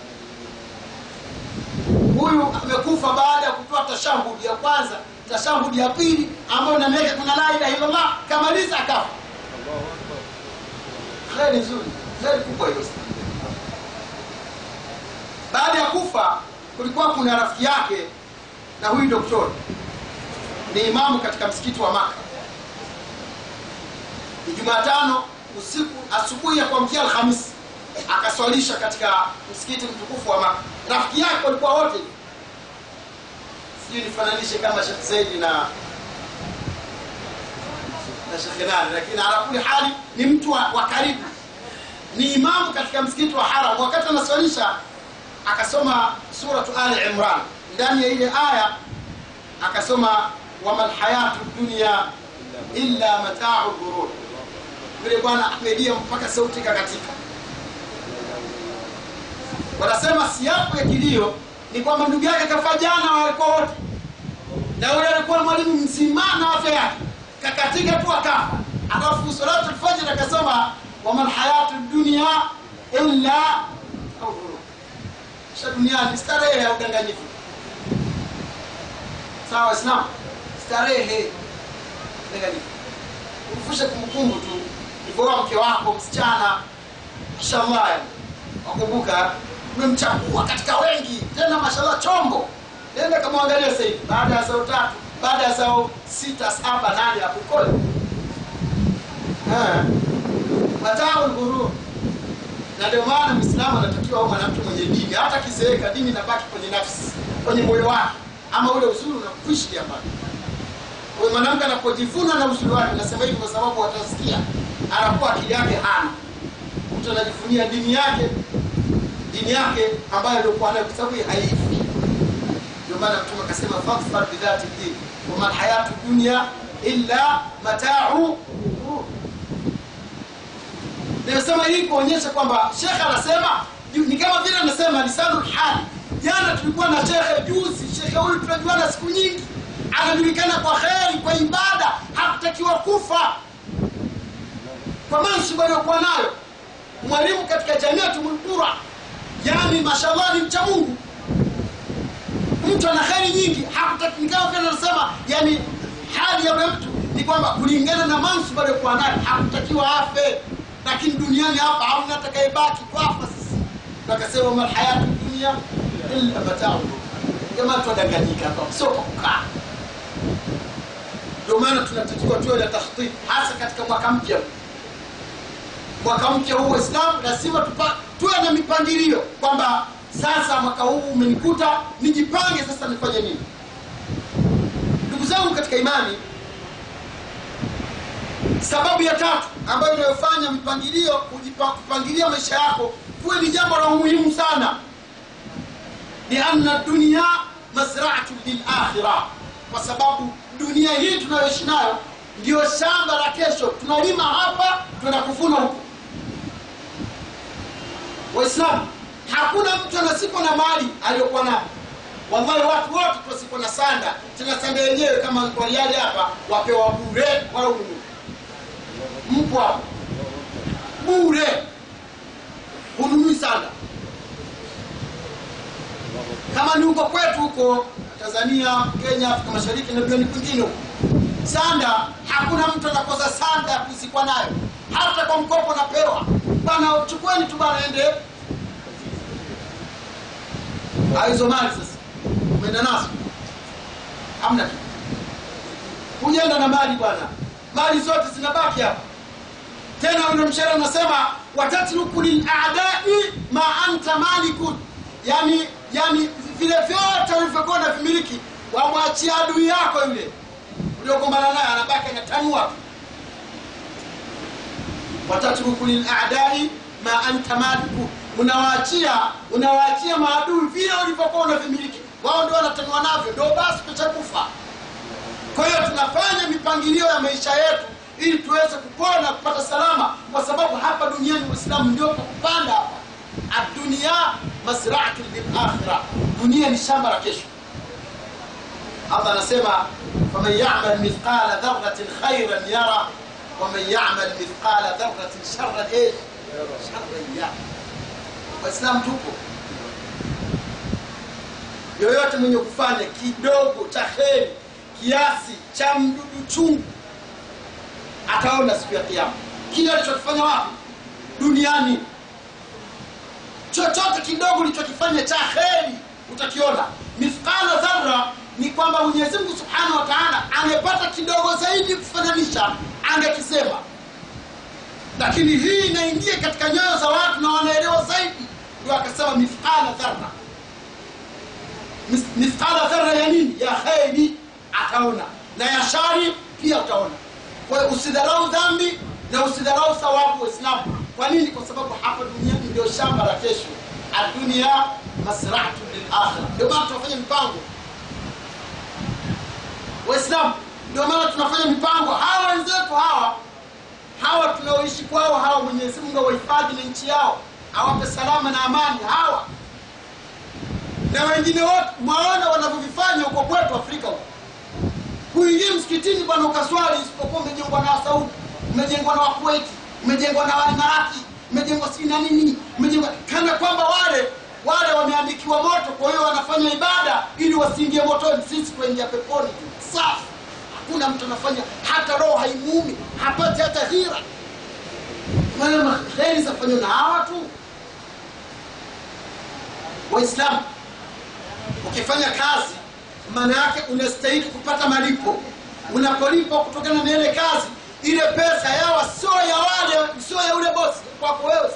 huyu amekufa baada ya kutoa tashahudi ya kwanza tashahudi ya pili ambayo nameweka kuna la ilaha illallah kamaliza akafa kheri nzuri kheri kubwa hiyo baada ya kufa kulikuwa kuna rafiki yake na huyu doktori ni imamu katika msikiti wa maka ni jumatano usiku asubuhi ya kuamkia alhamisi akaswalisha katika msikiti mtukufu wa maka rafiki yake walikuwa wote sijui nifananishe kama shekh zaidi na na shekhe nani lakini ala kuli hali ni mtu wa, wa karibu ni imamu katika msikiti wa haram wakati anaswalisha akasoma suratu ali imran ndani ya ile aya akasoma wama lhayatu dunia illa matau ghurur yule bwana amelia mpaka sauti kakatika wanasema siapo ya kilio ni kwamba ndugu yake kafa jana walikuwa wote na yule alikuwa mwalimu mzima na afya yake kakatika tu akafa alafu salatu lfajiri akasoma wama lhayatu dunia illa au ghurur kisha duniani starehe ya udanganyifu sawa waislamu starehe udanganyifu ufushe kumbukumbu tu ivoa mke wako msichana mashallah yani. wakumbuka umemchagua katika wengi tena mashallah chombo nenda kamwangalia sasa hivi baada ya sao tatu baada ya sao sita saba nane hapo kole matao lghurur na ndio maana mwislamu anatakiwa au mwanamke mwenye dini hata kizeeka dini inabaki kwenye nafsi kwenye moyo wake ama ule uzuri unakwishilia mbali kwa hiyo mwanamke anapojivuna na uzuri wake nasema hivi kwa sababu watasikia anakuwa akili yake hana mtu anajifunia dini yake dini yake ambayo aliokuwa nayo kwa sababu haifi ndio maana mtume akasema fadfar bidhati din wama lhayatu dunya illa matau nimesema hii kuonyesha kwamba shekhe anasema ni kama vile anasema lisanu hali jana tulikuwa na shekhe juzi shekhe huyu tunajuana siku nyingi anajulikana kwa kheri kwa ibada hakutakiwa kufa kwa mansibu aliyokuwa nayo mwalimu katika jamiatu mulqura yani mashallah ni mcha mungu mtu ana kheri nyingi hakutaki ni kama vile anasema yani hali ya yule mtu ni kwamba kulingana na mansibu aliyokuwa nayo hakutakiwa afe lakini duniani hapa hamna atakayebaki kwafa sisi akasema malhayatu dunia illa matau jamaa tuwadanganyika hapa sio kwa kukaa ndio maana tunatakiwa tuwe na takhtit hasa katika mwaka mpya mwaka mpya huu waislamu lazima tupa- tuwe na mipangilio kwamba sasa mwaka huu umenikuta nijipange sasa nifanye nini ndugu zangu katika imani sababu ya tatu ambayo inayofanya mpangilio kujipa- kupangilia maisha yako kuwe ni jambo la umuhimu sana lianna dunia mazraatu lilakhira kwa sababu dunia hii tunayoishi nayo ndio shamba la kesho tunalima hapa tuna kuvuna huko waislamu hakuna mtu anasipo na mali aliyokuwa nayo wallahi watu wote tuwasipo na sanda tena sanda yenyewe kama waliali hapa wapewa bure wala ununue mpo hapo bure hununui sanda kama ni huko kwetu huko tanzania kenya afrika mashariki na duniani kwingine huko sanda hakuna mtu anakosa sanda ya kuzikwa nayo hata kwa mkopo napewa bana chukueni tu bana ende Ah, hizo mali sasa umeenda nazo hamna kitu hujaenda na mali bwana mali zote zinabaki hapa tena ule mshairi unasema watatruku liladai ma anta malikun yani yani vile vyote ulivyokuwa na vimiliki wamwachia adui yako yule uliogombana naye anabaki anatanua tu watatruku liladai ma anta maliku unawaachia unawaachia maadui vile ulivyokuwa unavimiliki wao ndio wanatanua navyo ndio basi pechakufa kwa hiyo tunafanya mipangilio ya maisha yetu ili tuweze kupona kupata salama kwa sababu hapa duniani uislamu ndio pa kupanda hapa adunia masraatu lilakhira dunia ni shamba la kesho allah anasema faman yamal mithqala dharatin khairan yara waman yamal mithqala dharatin sharan eh, sharan yara waislamu tupo yoyote mwenye kufanya kidogo cha heri kiasi cha mdudu chungu ataona siku ya kiama kile alichokifanya wapi duniani chochote kidogo ulichokifanya cha heri utakiona mithqala dhara ni kwamba mwenyezi mungu subhanahu wa taala angepata kidogo zaidi kufananisha angekisema lakini hii inaingia katika nyoyo za watu na wanaelewa zaidi ndio akasema mithqala dhara Mis- mithqala dhara ya nini ya kheri ataona na ya shari pia utaona kwa hiyo usidharau dhambi na usidharau thawabu waislamu kwa nini kwa sababu hapa duniani ndio shamba la kesho adunia masratu lilakhira ndio maana tunafanya mipango waislamu ndio maana tunafanya mipango hawa wenzetu hawa hawa tunaoishi kwao hawa mwenyezi mungu awahifadhi na nchi yao awape salama na amani hawa na wengine wote mwaona wanavyovifanya huko kwetu afrika huko kuingia msikitini bwana ukaswali isipokuwa umejengwa na wasaudi umejengwa na wakuweti umejengwa na waemarati umejengwa sijui na nini umejengwa kana kwamba wale wale wameandikiwa moto kwa hiyo wanafanya ibada ili wasiingie motoni sisi kuingia peponi tu safi hakuna mtu anafanya hata roho haimuumi hapati hata hira maana heri zafanywa na hawa tu waislamu ukifanya kazi maana yake unastahili kupata malipo unapolipwa kutokana na ile kazi ile pesa yawa sio ya wale sio ya ule bosi kwako wewe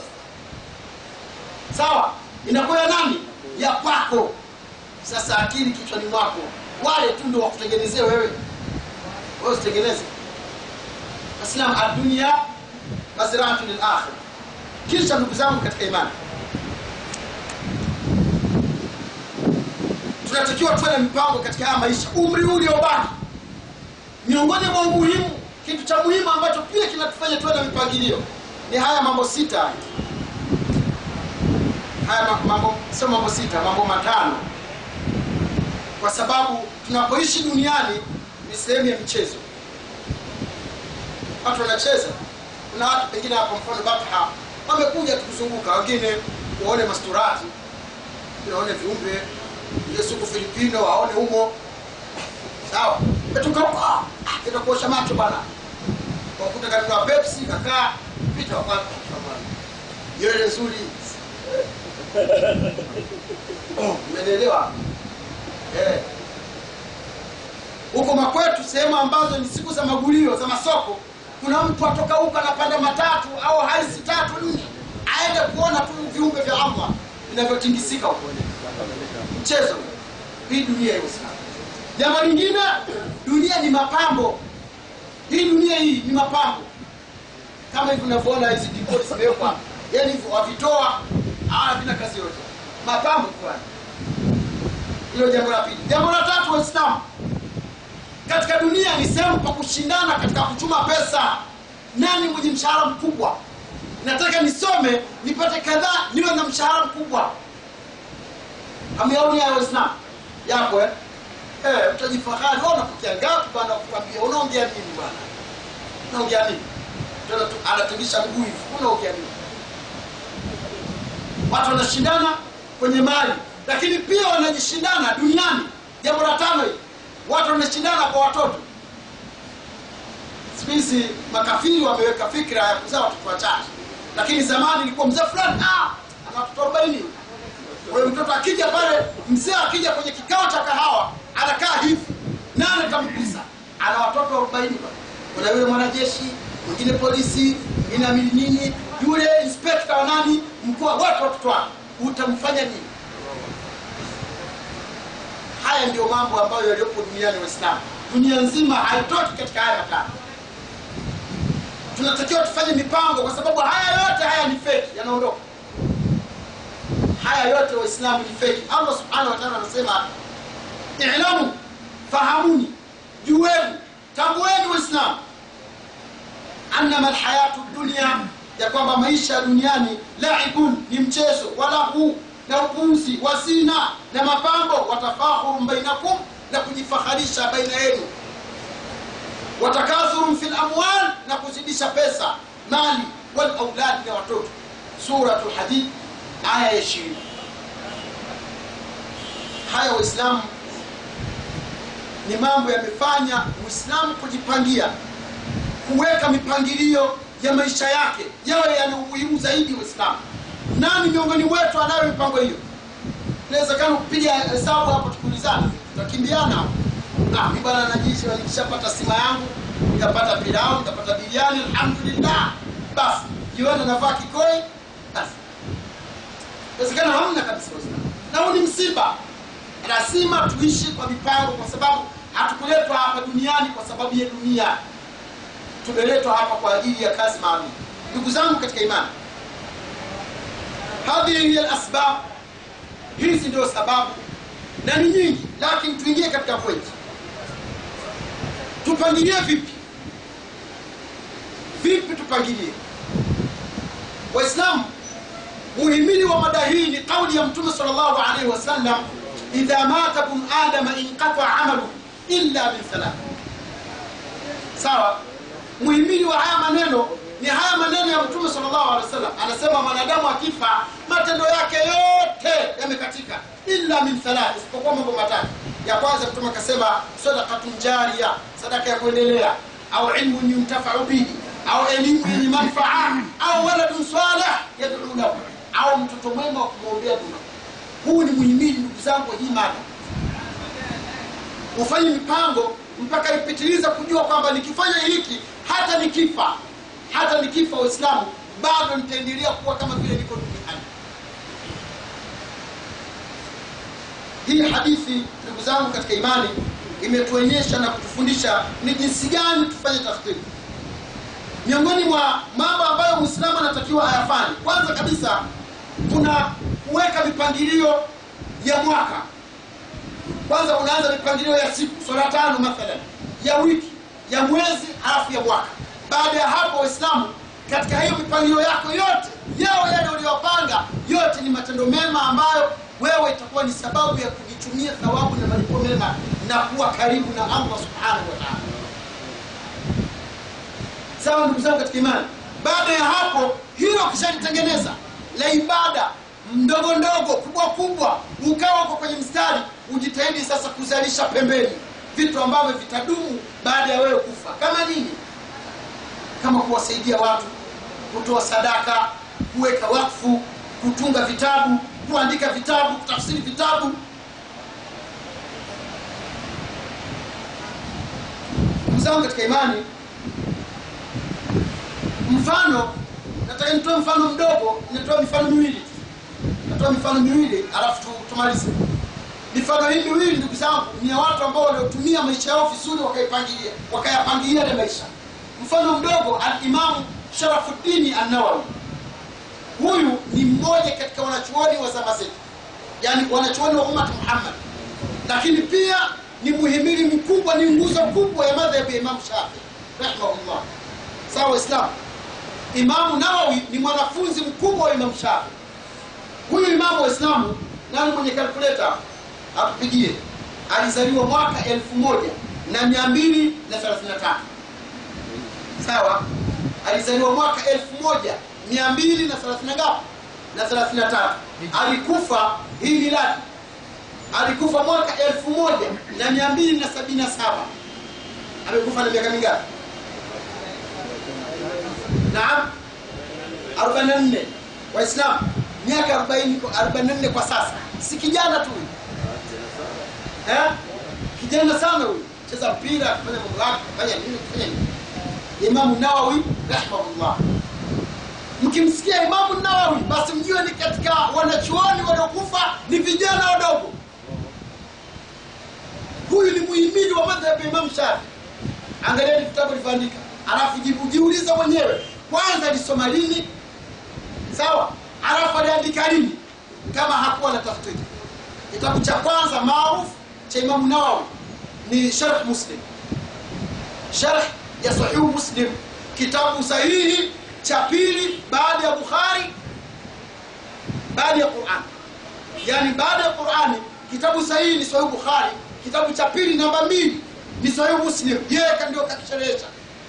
sawa inakuwa ya nani ya kwako sasa akili kichwani mwako wale tu ndio wakutengenezea wewe wewe usitengeneze aslam adunia mazraatu lilakhira kisha ndugu zangu katika imani tunatakiwa tuwe na mipango katika haya maisha umri huu uliobaki miongoni mwa umuhimu kitu cha muhimu ambacho pia kinatufanya tuwe na mipangilio ni haya mambo sita haya ma- mambo sio mambo sita mambo matano kwa sababu tunapoishi duniani ni sehemu ya michezo watu wanacheza kuna watu pengine hapa mfano batha wamekuja tukuzunguka wengine waone masturati wengine waone viumbe yesu huko filipino waone humo sawa metoka huko ah, kenda kuosha macho bana wakuta kanunua pepsi kakaa pita wakati nywele nzuri Oh, umenielewa eh. huko makwetu sehemu ambazo ni siku za magulio za masoko kuna mtu atoka huko anapanda matatu au haisi tatu nne aende kuona tu viumbe vya allah inavyotingisika huko mchezo hii dunia ya Uislamu. Jambo lingine, dunia ni mapambo. Hii dunia hii ni mapambo, kama hivi unavyoona hizi dikodi zimewekwa, yani hivyo wavitoa, havina kazi yote, mapambo fulani. Hilo jambo la pili. Jambo la tatu, Waislamu katika dunia ni sehemu pa kushindana katika kuchuma pesa. Nani mwenye mshahara mkubwa? Nataka nisome nipate kadhaa, niwe na mshahara mkubwa. Hamyaoni hayo Waislamu yako eh? Eh, utajifahari wewe unapokea ngapi bwana kukwambia unaongea nini bwana? Unaongea nini? Tena tu anatingisha mguu hivi. Unaongea nini? Watu wanashindana kwenye mali, lakini pia wanajishindana duniani. Jambo la tano hili, watu wanashindana kwa watoto. Siku hizi makafiri wameweka fikra ya kuzaa watoto wachache, lakini zamani ilikuwa mzee fulani ah, ana watoto arobaini kwa hiyo mtoto akija pale, mzee akija kwenye kikao cha kahawa anakaa hivi, nani atamgusa? Ana watoto arobaini pale. Kuna yule mwanajeshi, mwingine polisi, mwingine amili nini, yule inspekta wa nani, mkuu wa wote watoto wake, utamfanya nini? Haya ndio mambo ambayo yaliyopo duniani. Waislamu, dunia nzima haitoki katika haya matano. Tunatakiwa tufanye mipango, kwa sababu haya yote haya ni feki, yanaondoka haya yote waislamu ni feki allah subhanahu wa taala anasema ilamu fahamuni jueni tambueni waislamu annama lhayatu dunia ya kwamba maisha ya duniani laibun ni mchezo walahu na upuuzi wazina na mapambo watafahurun bainakum na kujifaharisha baina yenu watakathurun fi lamwal na kuzidisha pesa mali walauladi na watoto suratu lhadid aya ya ishirini. Haya Waislamu ni mambo yamefanya Muislamu kujipangia, kuweka mipangilio ya maisha yake yawe yana umuhimu zaidi. Waislamu, nani miongoni mwetu anayo mipango hiyo? Inawezekana kupiga hesabu hapo, tukiulizana tutakimbiana hapo. Ah, mimi bwana najishi, nikishapata sima yangu nikapata pilau nikapata biriani, alhamdulillah, basi jioni navaa kikoi basi inawezekana hamna kabisa Waislamu, na huu ni msiba. Lazima tuishi kwa mipango, kwa sababu hatukuletwa hapa duniani kwa sababu ya dunia, tumeletwa hapa kwa ajili ya kazi maalum. Ndugu zangu katika imani, hadhihi hiya lasbab, hizi ndio sababu na ni nyingi, lakini tuingie katika pointi. Tupangilie vipi? Vipi tupangilie Waislamu? muhimili wa mada hii ni kauli ya mtume sallallahu alaihi wasallam idha mata bun adama inqata amalu illa min thalath sawa muhimili wa haya maneno ni haya maneno ya mtume sallallahu alaihi wasallam anasema mwanadamu akifa matendo yake yote yamekatika illa min thalath isipokuwa mambo matatu ya kwanza mtume akasema sadaqatun jariya sadaka ya kuendelea au ilmun yuntafau bihi au elimu yenye manfaa au waladun salih yad'u lahu au mtoto mwema wa kumwombea dua. Huu ni muhimili, ndugu zangu, hii mada ufanye mipango mpaka ipitiliza kujua kwamba nikifanya hiki, hata nikifa, hata nikifa, Waislamu bado nitaendelea kuwa kama vile niko duniani. Hii hadithi, ndugu zangu katika imani, imetuonyesha na kutufundisha ni jinsi gani tufanye tafsiri. Miongoni mwa mambo ambayo Muislamu anatakiwa ayafanye, kwanza kabisa kuna kuweka mipangilio ya mwaka. Kwanza unaanza mipangilio ya siku, swala tano mathalan, ya wiki, ya mwezi, halafu ya mwaka. Baada ya hapo, Waislamu, katika hiyo mipangilio yako yote, yao yale uliyopanga yote ni matendo mema ambayo wewe itakuwa ni sababu ya kujichumia thawabu na malipo mema na kuwa karibu na Allah subhanahu wa ta'ala. Sawa ndugu zangu katika imani. Baada ya hapo, hilo ukishalitengeneza la ibada ndogo ndogo kubwa kubwa, ukawa uko kwenye mstari, ujitahidi sasa kuzalisha pembeni vitu ambavyo vitadumu baada ya wewe kufa. Kama nini? Kama kuwasaidia watu, kutoa sadaka, kuweka wakfu, kutunga vitabu, kuandika vitabu, kutafsiri vitabu. Ndugu zangu katika imani, mfano nataka nitoe mfano mdogo, nitoe mifano miwili nitatoa mifano miwili alafu tu- tumalize mifano hii miwili ndugu zangu ni ya watu ambao waliotumia maisha yao vizuri wakaipangilia wakayapangilia ile maisha mfano mdogo alimamu sharafuddini annawawi huyu ni mmoja katika wanachuoni wa zama zetu yani wanachuoni wa ummat muhammad lakini pia ni muhimili mkubwa ni nguzo kubwa ya madhhabu ya imamu shafii rahimahullah sawa waislamu imamu nawawi ni mwanafunzi mkubwa wa imamu shafii huyu imamu waislamu nani mwenye kalkuleta atupigie alizaliwa mwaka elfu moja na mia mbili na thelathini na tatu sawa alizaliwa mwaka elfu moja mia mbili na thelathini na ngapi na thelathini na tatu alikufa hii miladi alikufa mwaka elfu moja na mia mbili na sabini na saba amekufa na miaka mingapi naam 44 waislamu miaka 40 44 kwa sasa si kijana tu huyu eh? kijana sana huyu cheza mpira kufanya mambo yake kufanya nini kufanya nini imamu nawawi rahimahullah mkimsikia imamu nawawi basi mjue ni katika wanachuoni waliokufa ni vijana wadogo huyu ni muhimili wa madhhabu ya imamu shafi angalieni vitabu alivyoandika alafu jibu jiuliza mwenyewe kwanza alisoma lini sawa alafu aliandika lini kama hakuwa na tafsiri kitabu cha kwanza maarufu cha imamu nawawi ni sharh muslim sharh ya sahihu muslim kitabu sahihi cha pili baada ya bukhari baada ya quran yani baada ya qurani kitabu sahihi ni sahihu bukhari kitabu cha pili namba mbili ni sahihu muslim yeye ndio kakisherehesha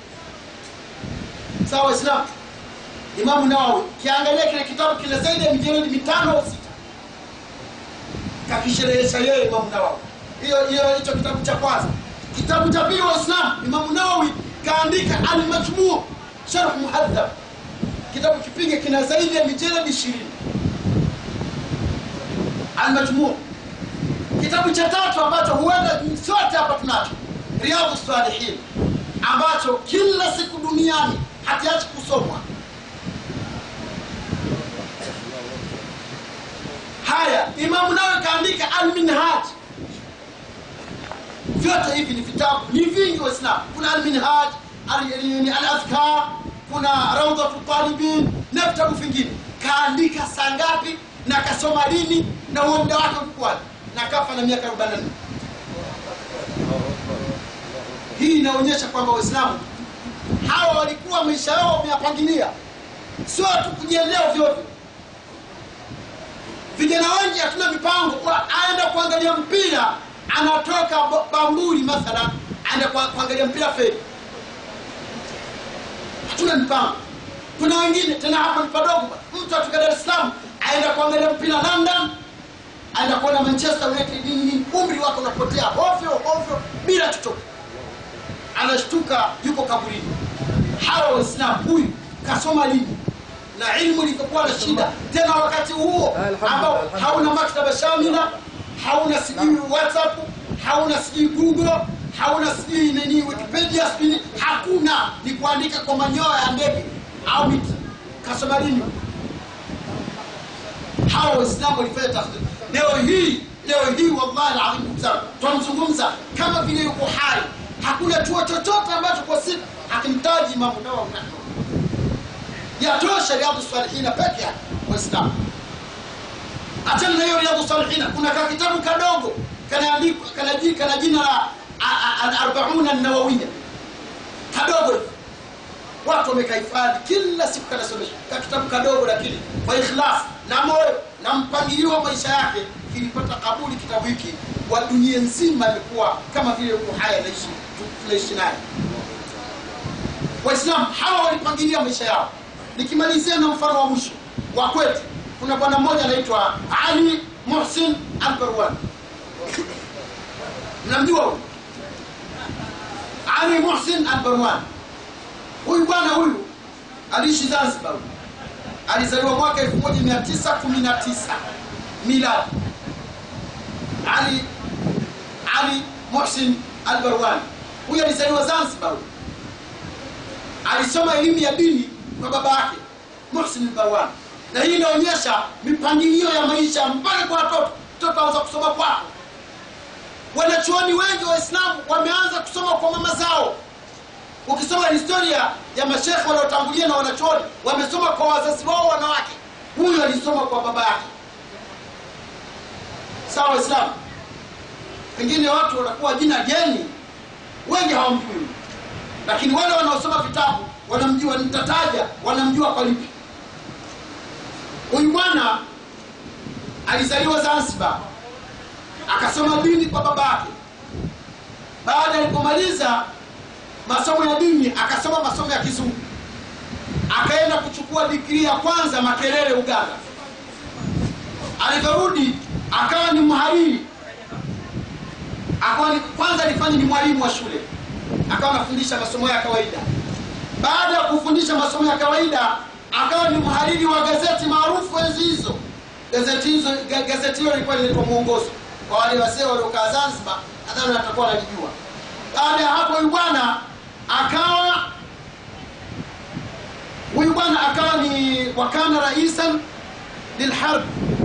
sawa waislamu imamu nawawi kiangalia kile kitabu kile zaidi ya mijeledi mitano au sita kakisherehesha yeye imamu nawawi hiyo hiyo hicho kitabu cha kwanza kitabu cha pili waislamu imamu nawawi kaandika almajmuu sharh muhadhab kitabu kipige kina zaidi ya mijeledi ishirini almajmuu kitabu cha tatu ambacho huenda sote hapa tunacho riadhu salihin ambacho kila siku duniani hakiachi kusomwa haya imamu nawe kaandika alminhaj vyote hivi ni vitabu ni vingi waislamu kuna alminhaj alazkar kuna raudhatu talibin na vitabu vingine kaandika saa ngapi na kasoma lini na huo muda wake ulikuwaje na kafa na miaka 44 hii inaonyesha kwamba waislamu hawa walikuwa maisha yao wameyapangilia sio tu kujiendea vyovyo vijana wengi hatuna mipango kwa aenda kuangalia mpira anatoka Bo- bamburi mathalan aenda kwa- kuangalia mpira feri hatuna mipango kuna wengine tena hapa ni padogo mtu atoka dar es salaam aenda kuangalia mpira london aenda kuona manchester united nini nini umri wake unapotea ovyo ovyo bila chochote anashtuka yuko kaburini hawa waislamu huyu kasoma lini na ilmu ilivyokuwa na shida tena wakati huo ambao hauna maktaba shamila hauna sijui whatsapp hauna sijui google hauna sijui nini wikipedia sijui hakuna ni kuandika kwa manyoya ya ndege au miti kasoma lini hawa waislamu walifanya tafsiri leo hii leo hii wallahi alazim ndugu zangu tunamzungumza kama vile yuko hai hakuna chuo chochote ambacho kwa siku hakimtaji imamu nawawi rahimahullah yatosha riadhu salihina peke yake waislamu achana na hiyo riadhu salihina kuna ka kitabu kadogo kanaandikwa kana ji- kana jina la alarbauna nawawiya kadogo hivi watu wamekahifadhi kila siku kanasomesha ka kitabu kadogo lakini kwa ikhlas na moyo na mpangilio wa maisha yake kilipata kabuli kitabu hiki wa dunia nzima imekuwa kama vile uko haya naishi tu- tunaishi naye waislamu hawa walipangilia maisha yao nikimalizia na mfano wa mwisho wa kwetu kuna bwana mmoja anaitwa ali muhsin albarwan mnamjua huyu ali muhsin albarwan huyu bwana huyu aliishi zanzibar huyu. alizaliwa mwaka 1919 miladi ali ali muhsin albarwani huyu alizaliwa zanzibar huyu alisoma elimu ya dini kwa baba yake muhsin albarwani na hii inaonyesha mipangilio ya maisha mpaka kwa watoto mtoto anza kusoma kwako wanachuoni wengi waislamu wameanza kusoma kwa mama zao ukisoma historia ya mashekhe waliotangulia na wanachuoni wamesoma kwa wazazi wao wanawake huyu alisoma kwa baba yake sawa waislamu pengine watu wanakuwa jina geni wengi hawamjui lakini wale wanaosoma vitabu wanamjua nitataja wanamjua kwa lipi huyu bwana alizaliwa zanzibar akasoma dini kwa baba yake baada alipomaliza masomo ya dini akasoma masomo ya kizungu akaenda kuchukua digrii ya kwanza makerere uganda alivyorudi akawa ni mhariri akawa ni, kwanza alifanya ni mwalimu wa shule akawa anafundisha masomo ya kawaida baada ya kufundisha masomo ya kawaida akawa ni mhariri wa gazeti maarufu enzi hizo gazeti hizo ga- gazeti hilo lilikuwa linaitwa mwongozo kwa wale wazee waliokaa zanzibar nadhani watakuwa wanalijua baada ya hapo huyu bwana akawa huyu bwana akawa ni wakana raisan lilharb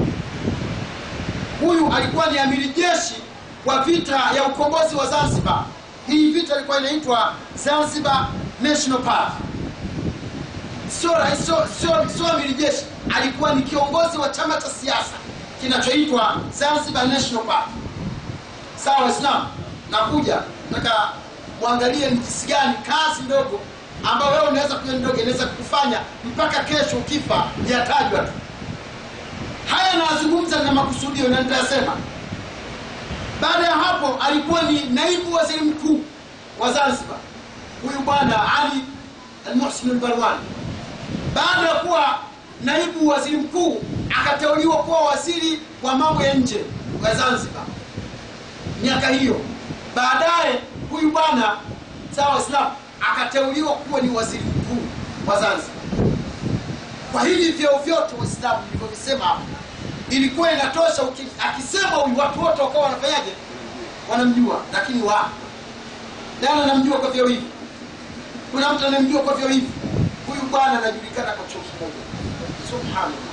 huyu alikuwa ni amiri jeshi wa vita ya ukombozi wa zanzibar hii vita ilikuwa inaitwa zanzibar national park sio rais- sio sio sio amiri jeshi alikuwa ni kiongozi wa chama cha siasa kinachoitwa zanzibar national park sawa waislamu nakuja nataka mwangalie ni jinsi gani kazi ndogo ambayo wewe unaweza kuja ndogo inaweza kukufanya mpaka kesho ukifa yatajwa tu haya nayazungumza na makusudio na nitayasema baada ya hapo alikuwa ni naibu waziri mkuu wa zanzibar huyu bwana ali almuhsin albarwani baada ya kuwa naibu waziri mkuu akateuliwa kuwa waziri wa mambo ya nje wa zanzibar miaka hiyo baadaye huyu bwana sawa waislamu akateuliwa kuwa ni waziri mkuu wa zanzibar kwa hivi vyeo vyote waislamu nilivyovisema hapo ilikuwa inatosha uki- akisema huyu watu wote wakawa wanafanyaje wanamjua lakini wa nani anamjua kwa vyeo hivi kuna mtu anamjua kwa vyeo hivi huyu bwana anajulikana kwa chuo kimoja subhanallah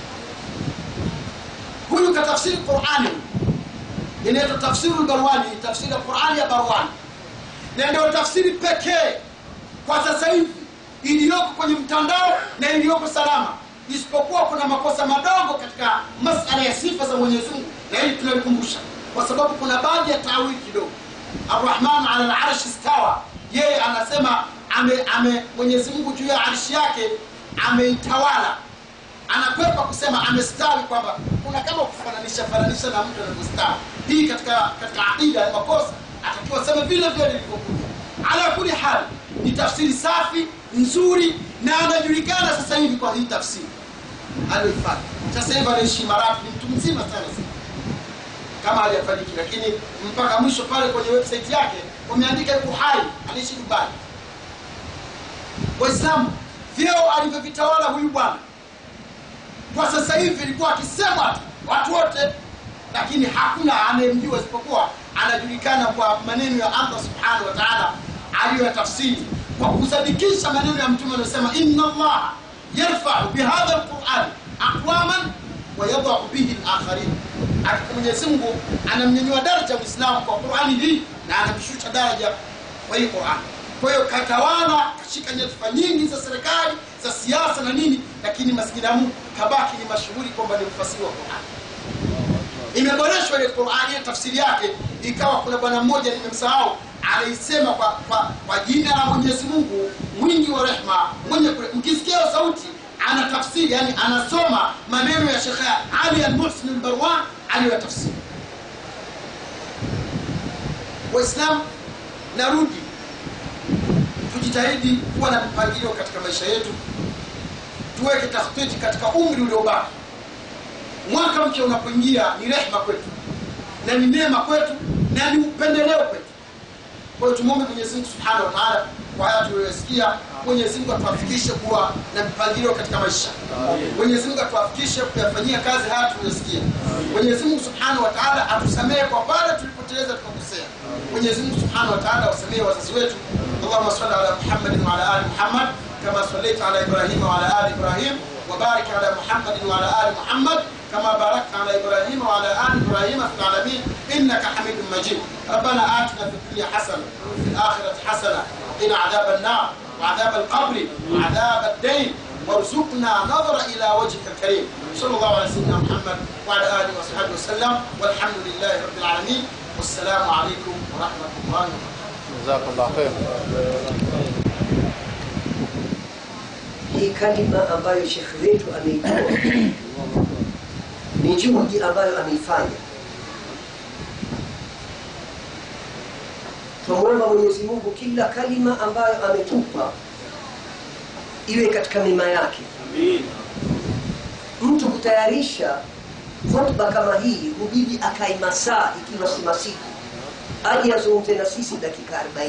huyu katafsiri qurani inaitwa tafsiru lbarwani tafsiri ya qurani ya barwani na ndio tafsiri pekee kwa sasa hivi iliyoko kwenye mtandao na iliyoko salama isipokuwa kuna makosa madogo katika masala ya sifa za mwenyezi mungu na hili tunalikumbusha kwa sababu kuna baadhi ya taawili kidogo arrahman ala larashi stawa yeye anasema ame, ame mwenyezi mungu juu ya arshi yake ameitawala anakwepa kusema amestawi kwamba kuna kama kufananisha fananisha na mtu anavyostawi hii katika katika aqida ya makosa atakiwa sema vile vile lilivyokuja ala kuli hali ni tafsiri safi nzuri na anajulikana sasa hivi kwa hii tafsiri aliyoifanya sasa hivi anaishi Imarati ni mtu mzima sana sasa kama hajafariki lakini mpaka mwisho pale kwenye website yake wameandika yuko hai anaishi Dubai waislamu vyeo alivyovitawala huyu bwana kwa sasa hivi ilikuwa akisema tu watu wote lakini hakuna anayemjua isipokuwa anajulikana kwa maneno ya allah subhanahu wa taala aliyoyatafsiri kwa kusadikisha maneno ya mtume anayosema inna allaha yarfau bihadha lqurani aqwaman wayadau bihi lakharin akika mwenyezi mungu anamnyanyua daraja mwislamu kwa qurani hii na anamshusha daraja kwa hii qurani kwa hiyo katawala kashika nyadhifa nyingi za serikali za siasa na nini lakini maskini ya mungu kabaki ni mashuhuri kwamba ni mfasiri wa qurani imeboreshwa ile qurani ya tafsiri yake ikawa kuna bwana mmoja nimemsahau anaisema kwa, kwa, kwa jina la mwenyezi mungu mwingi wa rehma mwenye kure- mkisikia hiyo sauti ana tafsiri yani anasoma maneno ya shekhe ali almuhsin albarwan aliyoyatafsiri waislamu narudi tujitahidi kuwa na mpangilio katika maisha yetu tuweke tahtiti katika umri uliobaki mwaka mpya unapoingia ni rehma kwetu na ni neema kwetu na ni upendeleo kwetu kwa hiyo tumwombe mwenyezi mungu subhanahu wa taala kwa haya tuliyosikia mwenyezi mungu atuafikishe kuwa na mpangilio katika maisha mwenyezi mungu atuafikishe kuyafanyia kazi haya tuliyosikia mwenyezi mungu subhanahu wa taala atusamehe kwa pale tulipoteleza tukakosea mwenyezi mungu subhanahu wa taala awasamehe wazazi wetu اللهم صل على محمد وعلى ال محمد كما صليت على ابراهيم وعلى ال ابراهيم وبارك على محمد وعلى ال محمد كما باركت على ابراهيم وعلى ال ابراهيم في العالمين انك حميد مجيد ربنا اتنا في الدنيا حسنه وفي الاخره حسنه وقنا عذاب النار وعذاب القبر وعذاب الدين وارزقنا نظر الى وجهك الكريم صلى الله على سيدنا محمد وعلى اله وصحبه وسلم والحمد لله رب العالمين والسلام عليكم ورحمه الله وبركاته
Jazakallah khair.
hii kalima ambayo shekhe wetu ameitoa ni juhudi ambayo ameifanya twamwomba mwenyezi mungu kila kalima ambayo ametupa iwe katika mema yake mtu kutayarisha hotuba kama hii hubidi akae masaa ikiwa si masiku aje azungumze na sisi dakika 40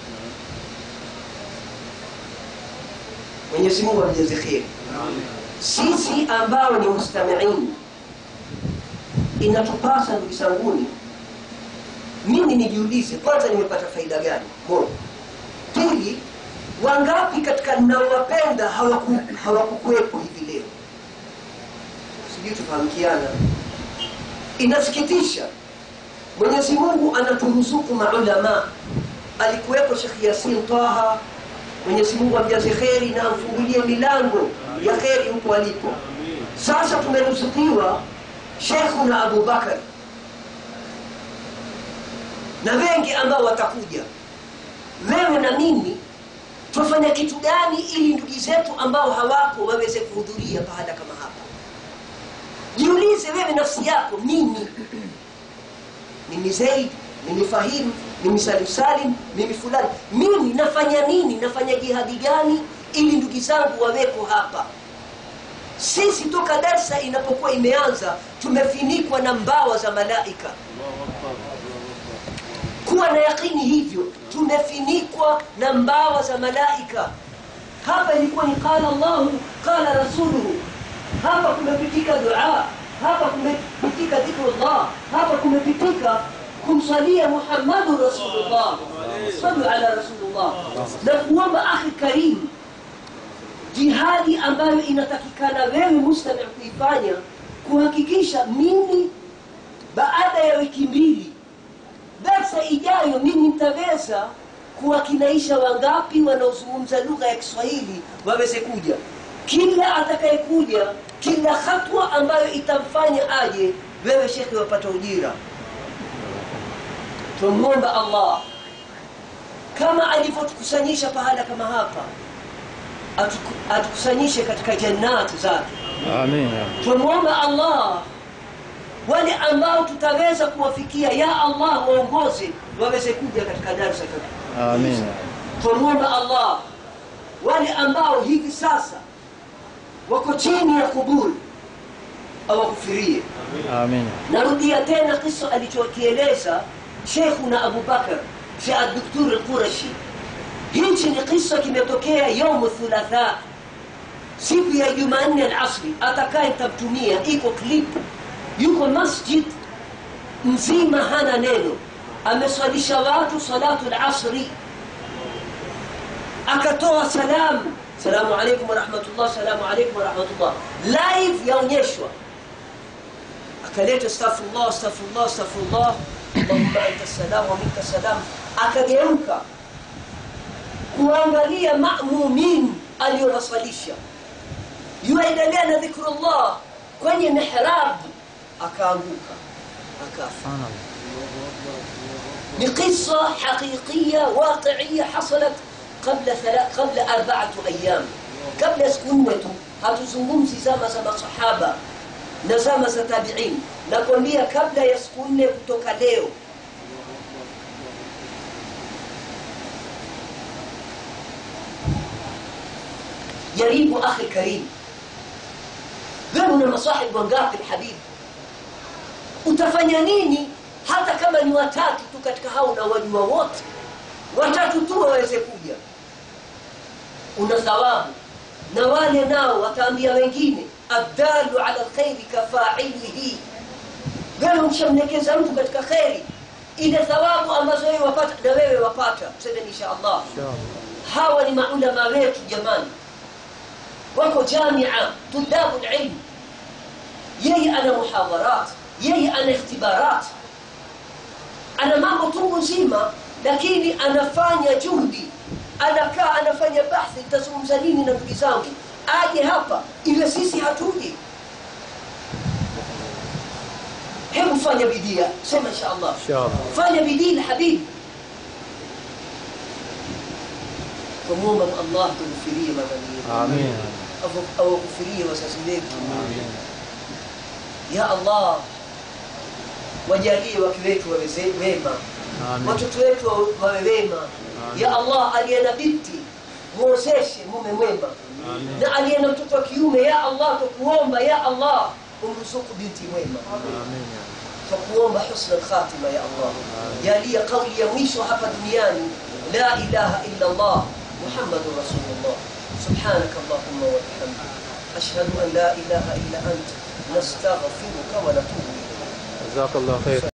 mwenyezi mungu amjaze kheri sisi ambao ni mustamiin inatupasa ndugu zanguni mimi nijiulize kwanza nimepata faida gani moja pili wangapi katika ninaowapenda hawaku- hawakukuwepo hivi leo sijui tufahamikiana inasikitisha mwenyezi mungu anaturuzuku maulama alikuwepo shekh yasin taha mwenyezi mungu amjaze kheri na amfungulie milango ya kheri huko alipo sasa tumeruzukiwa shekhuna abubakari na wengi ambao watakuja wewe na mimi twafanya kitu gani ili ndugu zetu ambao hawapo waweze kuhudhuria pahala kama hapa jiulize wewe nafsi yako mimi mimi zaid mimi fahimu mimi salim salim mimi fulani mimi nafanya nini nafanya jihadi gani ili ndugu zangu waweko hapa sisi toka darsa inapokuwa imeanza tumefinikwa na mbawa za malaika kuwa na yakini hivyo tumefinikwa na mbawa za malaika hapa ilikuwa ni qala llahu qala rasuluhu hapa kumepitika dua hapa kumepitika dhikrullah hapa kumepitika kumsalia muhammadu rasulullah salu ala rasulullah na kuomba akhi karimu jihadi ambayo inatakikana wewe mustami kuifanya kuhakikisha mimi baada ya wiki mbili darsa ijayo mimi nitaweza kuwakinaisha wangapi wanaozungumza lugha ya kiswahili waweze kuja kila atakayekuja kila hatua ambayo itamfanya aje wewe shekhe wapata ujira tumwomba allah kama alivyotukusanyisha pahala kama hapa atuku- atukusanyishe katika jannati zake
Amin.
tumwomba allah wale ambao tutaweza kuwafikia ya allah waongoze waweze kuja katika darsa kabisa
Amin.
tumwomba allah wale ambao hivi sasa wako chini ya kuburi awakufirie
Amin.
narudia tena kisa alichokieleza sheikhuna abubakar sheh adoktur alqurashi hichi ni kisa kimetokea yaumu thulatha siku ya jumanne alasri atakaye tamtumia iko clip yuko masjid mzima hana neno ameswalisha watu salatu lasri akatoa salamu salamu alaikum warahmatullah salamu alaikum warahmatullah live yaonyeshwa akaleta astaghfirullah astaghfirullah astaghfirullah allahumma anta salam wa minka salam akageuka kuangalia mamumin aliyowasalisha yuendelea na dhikrullah kwenye mihrab akaanguka akafa ni qissa haqiqiya waqiia hasalat qabla thala- qabla arba'atu ayyam kabla ya siku nne tu hatuzungumzi zama za masahaba na zama za tabiin nakwambia kabla ya siku nne kutoka leo jaribu akhi karim wewe una masahibu wangapi habibi utafanya nini hata kama ni watatu tu katika hao na wajua wote watatu tu waweze kuja una thawabu na wale nao wataambia wengine abdalu ala lkhairi kafailihi wewe ukishamlekeza mtu katika kheri ile thawabu ambazo wewe wapata na wewe wapata tuseme insha allah hawa ni maulama wetu jamani wako jamia tudabu lilm yeye ana muhadharat yeye ana ikhtibarat ana mambo tungu nzima lakini anafanya juhudi anakaa anafanya bahthi tazungumza nini na ndugu zangu aje hapa ile sisi hatuji hebu fanya bidii sema insha allah
Inshallah.
fanya bidii na habibi tumuomba allah tughfirie madhambi yetu
Amin.
Afu- awaghufirie wazazi wetu ya allah wajalie wake wetu wawe ze- wema
Amin.
watoto wetu wawe- wawe wema ya allah aliye na binti mwozeshe mume mwema
Amin.
na aliye na mtoto wa kiume ya allah tukuomba ya allah umruzuku binti mwema
Amin.
تقوم بحسن الخاتمة يا الله يا لي قولي يميش هفا دنياني لا إله إلا الله محمد رسول الله سبحانك اللهم وبحمدك أشهد أن لا إله إلا أنت نستغفرك ونتوب إليك
جزاك الله خير